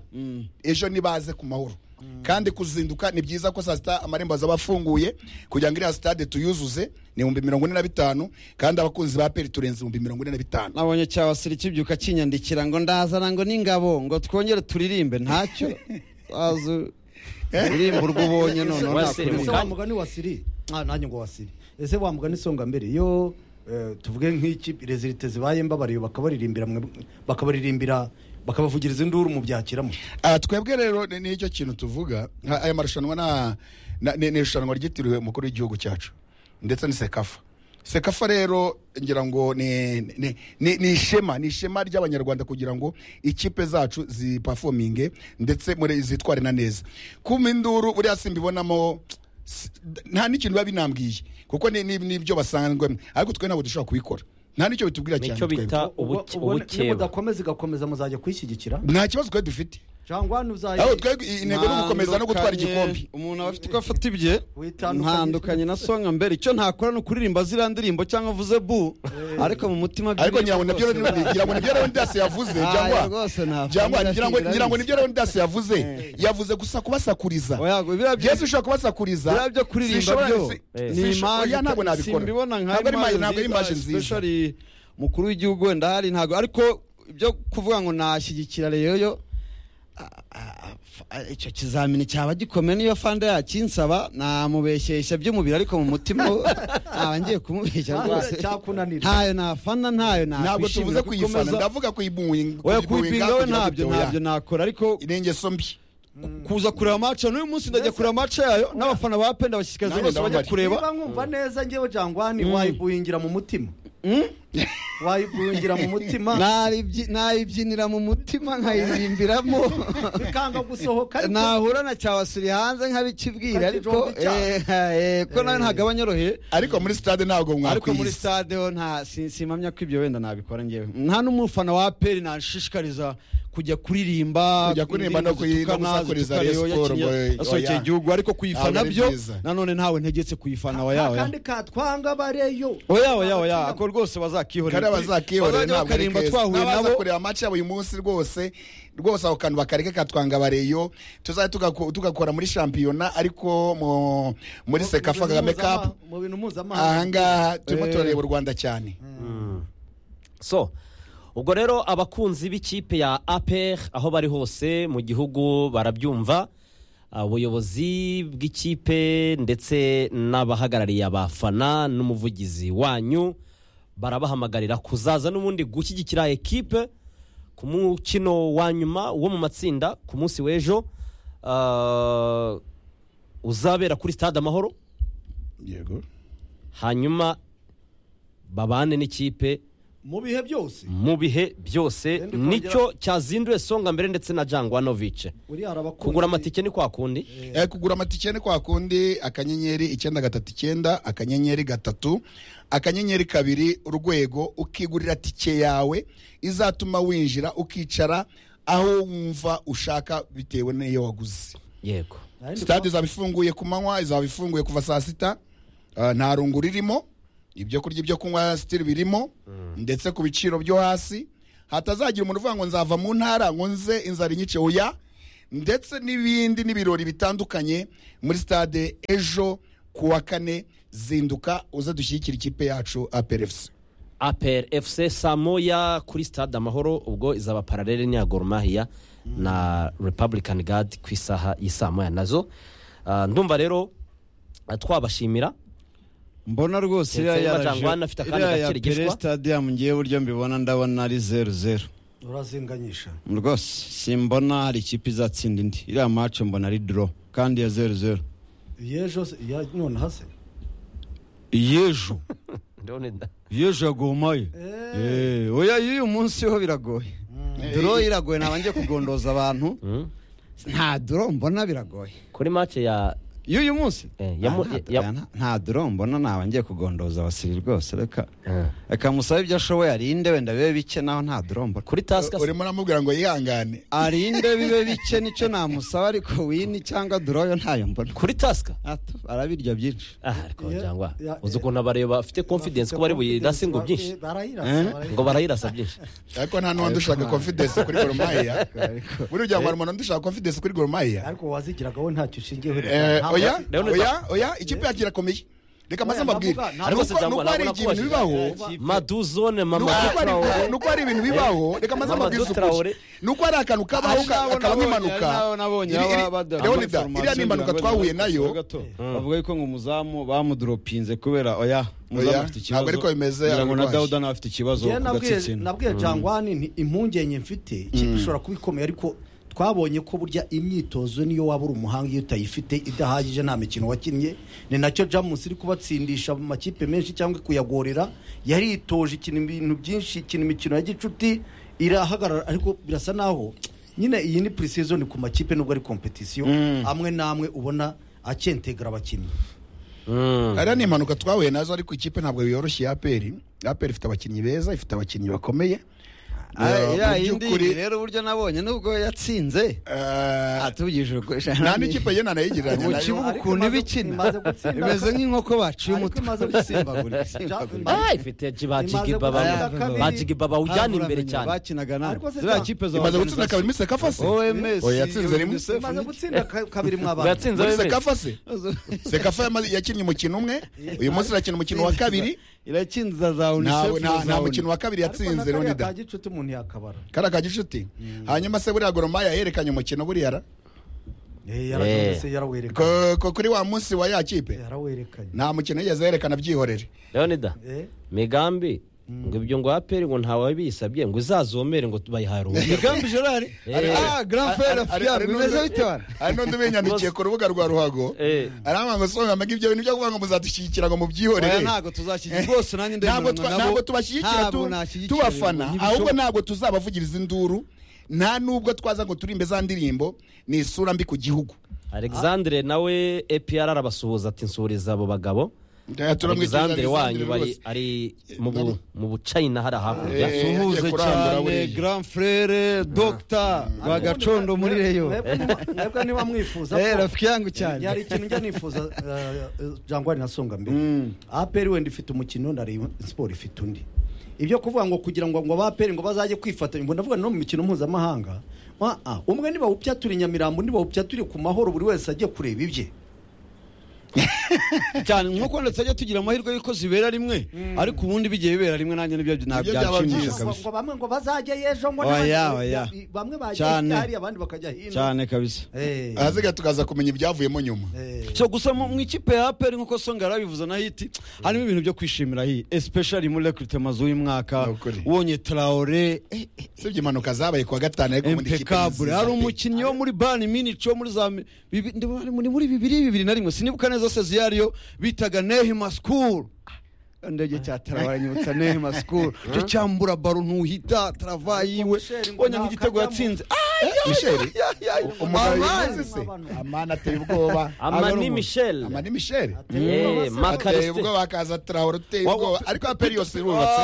Speaker 3: ejo nibaze ku mahoro kandi kuzinduka ni byiza ko saa sita amarembo azaba afunguye kugira ngo iriya sitade tuyuzuze ni ibihumbi mirongo ine na bitanu kandi abakunzi ba peri turenze ibihumbi mirongo ine na bitanu
Speaker 6: nabonye cyabasira kibyuka kinyandikira ngo ndazana ngo n'ingabo ngo twongere turirimbe ntacyo wazu uririmba urwo ubonye noneho
Speaker 2: Wa
Speaker 6: nakuririmba.
Speaker 2: Sirimu.
Speaker 4: ese wa mugani wa siri ah nanjye ngo wa siri ese wa mugani songa mbere iyo eh, tuvuge nk'ikipe rezilite zibaye mbabariye bakabaririmbira mwe- bakabaririmbira bakabavugiriza induru mu byakira muti
Speaker 3: Ah, twebwe rero ni- nicyo kintu tuvuga nka- aya marushanwa na- na- ni ni irushanwa ryitiriwe umukuru w'igihugu cyacu ndetse ni sekafa sekafa rero ngira ngo ni ni- ni ni ishema ni ishema ry'abanyarwanda kugira ngo ikipe zacu zipafominge ndetse muri zitware na neza kuma induru buriya simbibonamo s- nta n'ikintu biba binambwiye kuko ni ni- ni ibyo basanzwemo ariko twe ntabwo dushobora kubikora nta n'icyo bitubwira cyane
Speaker 2: nicyo
Speaker 3: twebwe.
Speaker 2: bita
Speaker 4: ubwo
Speaker 2: ubuke-
Speaker 4: ubwo ni-
Speaker 2: ubukeba
Speaker 4: nimudakomeza igakomeza muzajya kwishyigikira
Speaker 3: nta kibazo twari dufite
Speaker 4: cyangwa nuzajya
Speaker 3: ahubwo twebwe intego ni ugukomeza no gutwara
Speaker 6: Ntandukanye-
Speaker 3: igikombe
Speaker 6: umuntu aba afite uko afata ibye
Speaker 4: Witandukanye.
Speaker 6: ntandukanye na songa mbere icyo ntakora ni ukuririmba ziriya ndirimbo cyangwa avuze bu ariko mu mutima
Speaker 3: ariko ngira ngo nabyo ngira ngo nibyo Leonidas yavuze
Speaker 6: Ah,
Speaker 3: cyangwa
Speaker 6: rwose nta-
Speaker 3: cyangwa
Speaker 6: nta-
Speaker 3: ngira ngo
Speaker 6: nta-
Speaker 3: ngira ngo nibyo Leonidas yavuze yavuze gusa kubasakuriza Yesu ushobora kubasakuriza
Speaker 6: biriya byo kuririmba
Speaker 3: sinshobora-
Speaker 6: byo
Speaker 3: si-
Speaker 6: ni
Speaker 3: sinshobora-
Speaker 6: imaje
Speaker 3: oya, ntabwo nabikora
Speaker 6: simbibona nka
Speaker 3: ntabwo ari imaje ntabwo ari imaje nziza
Speaker 6: especially mukuru w'igihugu wenda hari ntabwo ariko ibyo kuvuga ngo nashyigikira reyoyo a- a- a- icyo kizamini cyaba gikomeye niyo fanda yakinsaba namubeshyeshya by'umubiri ariko mu mutima ntaba ngiye kumubeshya rwose
Speaker 4: cyakunanira
Speaker 6: ntayo nafana ntayo
Speaker 3: ntabwo tuvuze
Speaker 6: nakwishimira
Speaker 3: kuyifana
Speaker 6: kukomeza
Speaker 3: ndavuga kuyibuwinga
Speaker 6: oya kuyipinga we ntabyo ntabyo nakora ariko
Speaker 3: ni ingeso mbi
Speaker 6: kuza kureba mace n'uyu munsi ndajya kureba mace yayo n'abafana ba penda bashishikariza
Speaker 3: Nanjye
Speaker 6: bose bajya
Speaker 3: ndababara.
Speaker 6: kureba
Speaker 4: niba nkumva neza njyewe jangwani wayibuhingira mu mutima wayibuhingira mu mutima
Speaker 6: Naribyi- nayibyinira mu mutima nkayirimbiramo
Speaker 4: bikanga gusohoka ariko-
Speaker 6: nahura na cyabasuri hanze nkabikibwira ariko
Speaker 4: Kajijombi cyane.
Speaker 6: eh, eh, ko nawe ntabwo aba anyoroheye
Speaker 3: ariko muri stade ntabwo
Speaker 6: ariko muri
Speaker 3: mwakwiyisa
Speaker 6: stade ho nta si- simamya ko ibyo wenda nabikora ngewe nta n'umufana wa peri nashishikariza kujya kuririmba
Speaker 3: Kujya kuririmba no kuyi- no gusakuriza Rayon Sport, boy,
Speaker 6: yasohokeye
Speaker 3: oya.
Speaker 6: igihugu ariko kuyifana
Speaker 3: Ntabwo ari
Speaker 6: byo
Speaker 3: byiza.
Speaker 6: nanone ntawe ntegetse kuyifana wa yawe
Speaker 4: akandi katwanga bareyo
Speaker 6: oya oya oya ako rwose bazakihorera
Speaker 3: kandi abazakihorera
Speaker 6: Bazajya
Speaker 3: ntabwo ari
Speaker 6: bakarimba
Speaker 3: keza
Speaker 6: twahuye
Speaker 3: n'abaza
Speaker 6: nabo
Speaker 3: kureba match yabo uyu munsi rwose rwose ako kantu bakareke katwanga bareyo tuzajya tugako- tugakora muri shampiyona ariko mu- muri sekafa kagame cup
Speaker 4: mu bintu mpuzamahanga
Speaker 3: ahangaha turimo turareba u rwanda cyane
Speaker 2: so ubwo rero abakunzi b'ikipe ya APR aho bari hose mu gihugu barabyumva ubuyobozi bw'ikipe ndetse n'abahagarariye abafana n'umuvugizi wanyu barabahamagarira kuzaza n'ubundi gushyigikira ekipe ku mukino wa nyuma wo mu matsinda ku munsi w'ejo ah, uzabera kuri stade amahoro
Speaker 3: yego
Speaker 2: hanyuma babane n'ikipe
Speaker 4: mu bihe byose
Speaker 2: mu bihe byose
Speaker 4: Ndi kongera-
Speaker 2: nicyo cyazinduye songa mbere ndetse na jangwanovice
Speaker 4: uriya hari abakunzi
Speaker 2: kugura amatike ni kwa kundi
Speaker 3: Eh, kugura amatike ni kwa kundi akanyenyeri icyenda gatatu icyenda akanyenyeri gatatu akanyenyeri kabiri urwego ukigurira tike yawe izatuma winjira ukicara aho wumva ushaka bitewe n'iyo waguze
Speaker 2: yego
Speaker 3: sitade izaba ifunguye ku manywa izaba ifunguye kuva saa sita Ah, nta rungu ririmo ibyo kurya ibyo kunywa sitiri birimo ndetse ku biciro byo hasi hatazagira umuntu uvuga ngo nzava mu ntara ngo nze inzara inyice oya ndetse n'ibindi n'ibirori bitandukanye muri sitade ejo ku wa kane zinduka uze dushyigikira ikipe yacu aperefusi
Speaker 2: aperi efuse saa moya kuri stade amahoro ubwo izaba paralele n'iya gorumahiya na repubulikani gadi ku isaha y'isaa moya nazo Ah, ndumva rero ah, twabashimira
Speaker 6: mbona rwose
Speaker 2: Ndetse
Speaker 6: iriya ya
Speaker 2: Bajangwana afite akandi
Speaker 6: iriya ya
Speaker 2: gakirigishwa.
Speaker 6: pere stadium ngiye buryo mbibona ndabona ari zeru zeru
Speaker 4: urazinganyisha
Speaker 6: rwose simbona hari ikipe izatsinda indi iriya mace mbona ari doro kandi ya zeru zeru
Speaker 4: yejo se- ya none hase
Speaker 6: iyejo
Speaker 2: ndabona
Speaker 6: iyejo yagomaye Eh, oya y'uyu munsi ho biragoye doro iragoye ntabangiye kugondoza abantu
Speaker 2: Mm.
Speaker 6: nta doro mbona biragoye
Speaker 2: kuri mace ya
Speaker 6: y'uyu munsi
Speaker 2: Eh, ya mu-
Speaker 6: Ah, nta-
Speaker 2: ya-
Speaker 6: nta- nta doro mbona ntabangiye kugondoza abasiri rwose reka reka musabe ibyo ashoboye arinde wenda bibe bike naho nta doro mbona
Speaker 2: kuri tasika
Speaker 3: urimo uramubwira ngo yihangane
Speaker 6: arinde bibe bike nicyo namusaba ariko wini cyangwa doroyo ntayo mbona
Speaker 2: kuri tasika
Speaker 6: Ata, arabirya byinshi
Speaker 2: aha ariko
Speaker 4: Yeah,
Speaker 2: cyangwa
Speaker 4: yeah,
Speaker 2: uzi ukuntu abareba bafite confidence ko bari buyirase ngo byinshi
Speaker 6: Eh?
Speaker 4: barayirasa
Speaker 2: ngo barayirasa byinshi
Speaker 3: ariko nta n'undi ushaka confidence kuri goromaya buriya ngo hari umuntu undi ushaka confidence kuri goromaya
Speaker 4: ariko wazigiraga wowe ntacyo ushingiyeho
Speaker 3: Eh,
Speaker 4: Nta-
Speaker 3: oya
Speaker 2: Leonard-
Speaker 3: oya oya ikipe yacu irakomeye reka maze
Speaker 4: Oya,
Speaker 3: mbabwire
Speaker 4: ntavuga-
Speaker 3: Nuko-
Speaker 2: ntavuga-
Speaker 3: nuko hari igihe ibintu bibaho
Speaker 2: maduzone mama
Speaker 3: nuko- nuko hari-
Speaker 2: Traore.
Speaker 3: nuko hari ibintu bibaho reka maze
Speaker 2: Mama
Speaker 3: mbabwire
Speaker 2: Traore.
Speaker 3: ukuri nuko hari akantu kabaho
Speaker 6: Ari nabo
Speaker 3: akaba
Speaker 6: nabonye,
Speaker 3: nk'impanuka
Speaker 6: ari nabo nabonye,
Speaker 3: Iri- iri-
Speaker 6: aba- bada-
Speaker 3: Leonida
Speaker 6: ama
Speaker 3: iriya ni impanuka
Speaker 6: information
Speaker 3: twahuye
Speaker 6: ngira ngo
Speaker 3: nayo
Speaker 6: gato. bavuga yuko ngo umuzamu bamudoropinze kubera oya
Speaker 3: Oya,
Speaker 6: umuzamu afite ikibazo
Speaker 3: ntabwo ariko bimeze,
Speaker 6: ngira ngo na
Speaker 3: ararwaye.
Speaker 6: dawuda nawe afite ikibazo
Speaker 4: Njyewe
Speaker 6: ku
Speaker 4: nabwiye
Speaker 6: gatsitsino
Speaker 4: nabwiye jangwani nti impungenge mfite ikipe ishobora kuba ikomeye ariko twabonye ko burya imyitozo niyo waba uri umuhanga iyo utayifite idahagije nta mikino wakinnye ni nacyo jamus iri kubatsindisha mu makipe menshi cyangwa kuyagorera yaritoje ikina ibintu byinshi ikina imikino ya gicuti irahagarara ariko birasa naho nyine iyi ni pre-season ku makipe nubwo ari kompetisiyo amwe n'amwe ubona acentegera abakinnyi
Speaker 2: Mm.
Speaker 3: ariya ni impanuka twahuye nazo ariko ikipe ntabwo yoroshye ya aperi aperi ifite abakinnyi beza ifite abakinnyi bakomeye Eh, mu
Speaker 6: iriya yindi
Speaker 3: by'ukuri,
Speaker 6: rero uburyo nabonye nubwo yatsinze
Speaker 3: eh,
Speaker 6: atubwije ukuri
Speaker 3: nta n'ikipe ye nanayigereranya
Speaker 6: mu
Speaker 3: nayo.
Speaker 6: kibuga
Speaker 4: Ariko
Speaker 6: ukuntu
Speaker 4: imaze-
Speaker 6: iba ikina
Speaker 4: imaze gutsinda-
Speaker 6: imeze nk'inkoko baciye
Speaker 4: Ariko
Speaker 6: umutwe
Speaker 4: imaze gusimbagura.
Speaker 6: Isimbagura.
Speaker 2: Ah, ifite
Speaker 4: Imaze
Speaker 2: bajigibaba
Speaker 4: gutsinda kabiri.
Speaker 2: bajigibaba ujyana imbere
Speaker 6: Havuramenya
Speaker 2: cyane
Speaker 6: bakinaga nabi
Speaker 4: Ariko se
Speaker 6: ziriya
Speaker 4: ta-
Speaker 6: kipe za
Speaker 3: imaze gutsinda kabiri muri sekafa se
Speaker 6: OMS
Speaker 3: Oya, yatsinze rimwe.
Speaker 6: UNICEF,
Speaker 4: imaze
Speaker 6: niki?
Speaker 4: gutsinda ka- kabiri mw'abantu
Speaker 2: yatsinze
Speaker 3: muri
Speaker 2: wewe
Speaker 3: sekafa se sekafa yamaze- yakinnye umukino umwe uyu munsi irakina umukino wa kabiri
Speaker 6: irakinza za
Speaker 3: nta
Speaker 6: UNICEF
Speaker 3: nta-
Speaker 6: na
Speaker 3: nta
Speaker 6: za
Speaker 3: mukino wa kabiri yatsinze
Speaker 4: Ariko na kariya
Speaker 3: Leonida
Speaker 4: ka gicuti umuntu yakabara
Speaker 3: kari aka gicuti hanyuma se buriya goromaya yerekanye umukino buriya ra
Speaker 4: Eh, yaragenze
Speaker 2: Eh.
Speaker 4: se yarawerekanye
Speaker 3: Ko- ko kuri wa munsi wa ya kipe
Speaker 4: yarawerekanye
Speaker 3: nta mukino yigeze yerekana byihorere
Speaker 2: leonida
Speaker 4: Eh,
Speaker 2: migambi ngo ibyo ngo aperi ngo ntawe bisabye ngo uzazomere ngo bayihaye uruhushya
Speaker 6: Migambi Gerard
Speaker 2: Eh.
Speaker 6: ah grand frère fier bimeze bite bana
Speaker 3: hari n'undi ubinyandikiye ku rubuga rwa ruhago
Speaker 2: Eh.
Speaker 3: aramba ngo songa mbega ibyo bintu byo kuvuga ngo muzadushyigikira ngo
Speaker 6: oya
Speaker 3: mubyihorere
Speaker 6: ntabwo tuzashyigikira rwose nanjye
Speaker 3: ntabwo
Speaker 6: ndemeranya
Speaker 3: twa-
Speaker 6: nabo.
Speaker 3: ntabwo tubashyigikira
Speaker 6: Ntabwo
Speaker 3: tu-
Speaker 6: nashyigikira
Speaker 3: tubafana
Speaker 6: ibintu
Speaker 3: ahubwo
Speaker 6: ntibishoboka.
Speaker 3: ntabwo tuzabavugiriza induru nta nubwo twaza ngo turimbe za ndirimbo ni isura mbi ku gihugu
Speaker 2: alexandre nawe epr arabasuhuza ati nsuriza abo bagabo alexandre wanyu bari ari mu bu- mu bucayina hariya hakurya
Speaker 3: Eh,
Speaker 6: suhuze
Speaker 3: yagiye kurangura
Speaker 6: cyane
Speaker 3: buriya.
Speaker 6: grand frère docteur rwagacondo muri reyo
Speaker 4: mwebwe niba- mwebwe niba mwifuza
Speaker 6: eh
Speaker 4: ko
Speaker 6: rafiki yangu cyane
Speaker 4: yari ikintu njya nifuza eh, eh, jangwani na songa mbere aperi wenda ifite umukino na Rayon siporo ifite undi ibyo kuvuga ngo kugira ngo ngo abaperi ngo bazajye kwifatanya ngo ndavuga no mu mikino mpuzamahanga ah, ah, umwe nibawupyatura i nyamirambo nibawupyature ku mahoro buri wese ajye kureba ibye
Speaker 6: cyane nkuko ndetse ajya tugira amahirwe y'uko zibera rimwe ariko ubundi bigiye bibera rimwe nanjye nibyo
Speaker 3: Nibyo
Speaker 6: ntabwo
Speaker 3: byaba
Speaker 6: byanshimisha
Speaker 3: byiza.
Speaker 4: ngo
Speaker 6: kabisa
Speaker 4: ngo bamwe ngo bazajya yejo ngo
Speaker 6: Oya,
Speaker 4: n'abandi-
Speaker 6: oya.
Speaker 4: i- bamwe bajya
Speaker 6: Cyane.
Speaker 4: hariya abandi bakajya hino
Speaker 6: cyane kabisa
Speaker 4: Eh,
Speaker 3: ahaziga tukaza kumenya ibyavuyemo nyuma
Speaker 4: eh,
Speaker 6: so gusa mu mu ikipe ya aperi nk'uko songa yarabivuze na hiti harimo ibintu byo kwishimira hii especially muri rekurite mazu y'umwaka
Speaker 3: Ni ukuri.
Speaker 6: ubonye tarawore eh, eh,
Speaker 3: usibye impanuka zabaye kuwa gatanu ariko ubundi ikipe
Speaker 6: impeccable
Speaker 3: nziza
Speaker 6: hari
Speaker 3: pe.
Speaker 6: umukinnyi wo muri bani minici wo muri za mi- bibi- ndabona ari muri muri bibiri bibiri na rimwe sinibuka neza seziyariyo bitaga nehi masikuru ndege cya tarava nyibutsa nehema sikuru cyo cyambura baro ntuhita tarava yiwe
Speaker 4: Michel ngo
Speaker 6: mbonye
Speaker 4: nta
Speaker 6: nk'igitego
Speaker 4: kajyamo.
Speaker 6: yatsinze
Speaker 3: Michel, umugabo
Speaker 6: amazi
Speaker 3: yivuze se amana ateye ubwoba
Speaker 2: amani michel
Speaker 3: amani michel
Speaker 2: Eh,
Speaker 3: ateye
Speaker 2: makarisite
Speaker 3: ubwoba akaza traore uteye
Speaker 6: Wa-
Speaker 3: ubwoba ariko aperi yose irubatse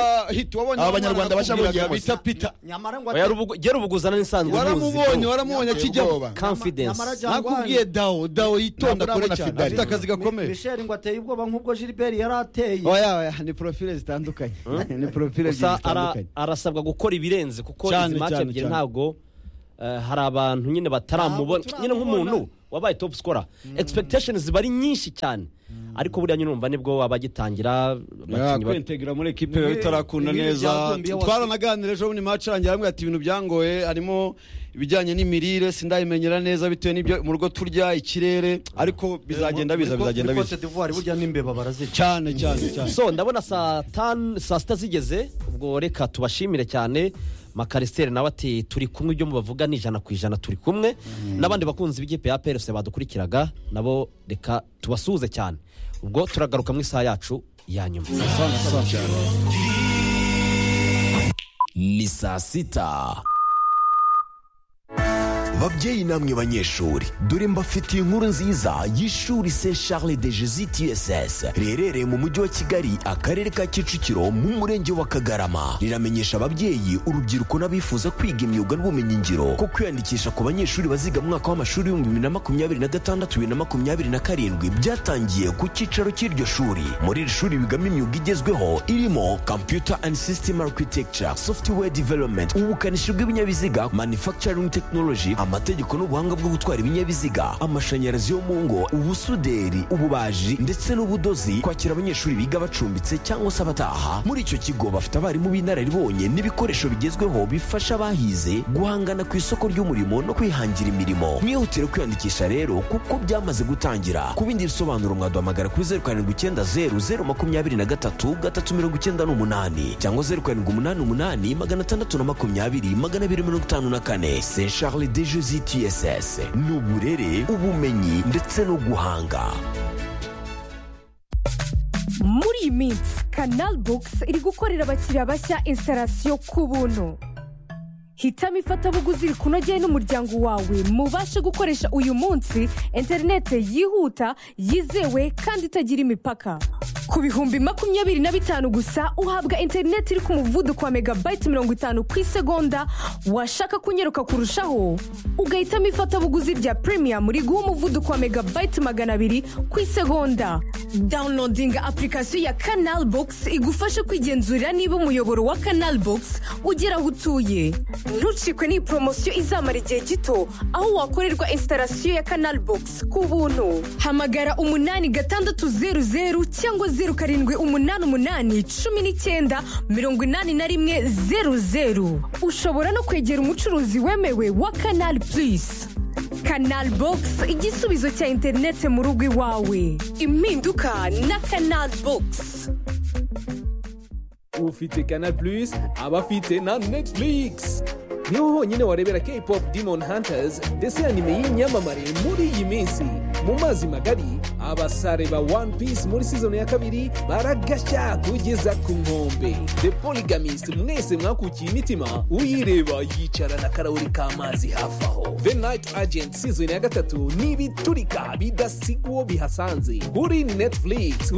Speaker 3: Abanyarwanda bashabonye bose.
Speaker 6: bita pita
Speaker 4: nyamara ngo
Speaker 2: oya rubugu- gera ubuguzana n'isanzwe
Speaker 6: waramubonye waramubonye
Speaker 3: ateye
Speaker 6: akijyamo
Speaker 3: ubwoba
Speaker 2: confidence
Speaker 4: Nyamara jya-
Speaker 6: nakubwiye dawo dawo yitonda
Speaker 3: Ntabwo
Speaker 6: kure
Speaker 3: urabona
Speaker 6: cyane
Speaker 3: Fidel.
Speaker 6: afite akazi gakomeye
Speaker 4: misheri ngo ateye ubwoba nk'ubwo gilbert yari ateye
Speaker 6: oya oya ni profile zitandukanye ni profile ebyiri
Speaker 2: gusa ara-
Speaker 6: zitandukanye
Speaker 2: arasabwa gukora ibirenze kuko
Speaker 6: Cyane,
Speaker 2: izi mace
Speaker 6: cyane,
Speaker 2: ebyiri
Speaker 6: cyane.
Speaker 2: ntabwo eh, hari abantu nyine bataramubona
Speaker 4: Ntabwo
Speaker 2: nyine nk'umuntu
Speaker 4: turamubona.
Speaker 2: wabaye top scorer expectations ziba ari nyinshi cyane ariko buriya nyine urumva nibwo baba bagitangira abakinnyi ba-
Speaker 6: kwentegera muri ekipe biba bitarakunda
Speaker 4: Ibi- ibi
Speaker 6: neza
Speaker 4: byatumbiye wasi-
Speaker 6: twaranaganira ejo ni mace arangira hamwe ati ibintu byangoye harimo ibijyanye n'imirire sindayimenyera neza bitewe n'ibyo mu rugo turya ikirere ariko bizagenda biza bizagenda biza
Speaker 4: Cote d'Ivoire burya n'imbeba barazica
Speaker 6: cyane cyane cyane
Speaker 2: so ndabona saa tanu saa sita zigeze ubwo reka tubashimire cyane makarisiteri nawe ati turi kumwe ibyo mubavuga ni ijana ku ijana turi kumwe n'abandi bakunzi b'ikipe ya prc badukurikiraga nabo reka tubasuhuze cyane ubwo turagaruka mu isaha yacu ya nyuma
Speaker 7: ni saa sita babyeyi namwe banyeshuri dore mbafitiye inkuru nziza y'ishuri se charles de jesus tss riherereye mu mujyi wa kigali akarere ka kicukiro mu murenge wa kagarama riramenyesha ababyeyi urubyiruko n'abifuza kwiga imyuga n'ubumenyingiro ko kwiyandikisha ku banyeshuri baziga mu mwaka w'amashuri w'ibihumbi bibiri na makumyabiri na gatandatu bibiri na makumyabiri na karindwi byatangiye ku cyicaro cy'iryo shuri muri iri shuri bigamo imyuga igezweho irimo computer and system architecture software development ubukanishi bw'ibinyabiziga manufacturing technology amategeko n'ubuhanga bwo gutwara ibinyabiziga amashanyarazi yo mu ngo ubusuderi ububaji ndetse n'ubudozi kwakira abanyeshuri biga bacumbitse cyangwa se abataha muri icyo kigo bafite abarimu b'inararibonye n'ibikoresho bigezweho bifasha abahize guhangana ku isoko ry'umurimo no kwihangira imirimo mwihutire kwiyandikisha rero kuko byamaze gutangira ku bindi bisobanuro mwaduhamagara kuri zeru karindwi icyenda zeru zeru makumyabiri na gatatu gatatu mirongo icyenda n'umunani cyangwa zeru karindwi umunani umunani magana atandatu na makumyabiri magana abiri mirongo itanu na kane se charles de jesi tss ni uburere ubumenyi ndetse no guhanga
Speaker 8: muri iyi minsi kanal bogisi iri gukorera abakiriya bashya instalasiyo ku buntu hitamo ifatabuguzi rikunogeye n'umuryango wawe mubashe gukoresha uyu munsi interinete yihuta yizewe kandi itagira imipaka ku bihumbi makumyabiri na bitanu gusa uhabwa interinete iri ku muvuduko wa megabayiti mirongo itanu ku isegonda washaka kunyeruka kurushaho ugahitamo ifatabuguzi rya premium riguha umuvuduko wa megabayiti magana abiri ku isegonda downloadinga apurikasiyo ya kanal bogisi igufasha kwigenzurira niba umuyoboro wa kanal bogisi ugera aho utuye ntucikwe n'iyi poromosiyo izamara igihe gito aho wakorerwa instalasiyo ya kanal bogisi ku buntu hamagara umunani gatandatu zeru zeru cyangwa zeru karindwi umunani umunani cumi n'icyenda mirongo inani na rimwe zeru zeru ushobora no kwegera umucuruzi wemewe wa kanal purisi kanal bogisi igisubizo cya interinete mu rugo iwawe impinduka na kanal bogisi
Speaker 9: ufite Canal Plus aba afite na Netflix niho honyine warebera K-pop Demon Hunters ndetse anime y'inyamamare muri iyi minsi mu mazi magari abasare ba One Piece muri season ya kabiri baragashya kugeza ku nkombe The Polygamist mwese mwakukiye imitima uyireba yicara na karahuri k'amazi hafi aho The Night Agent season ya gatatu ni ibiturika bidasigwa bihasanze kuri Netflix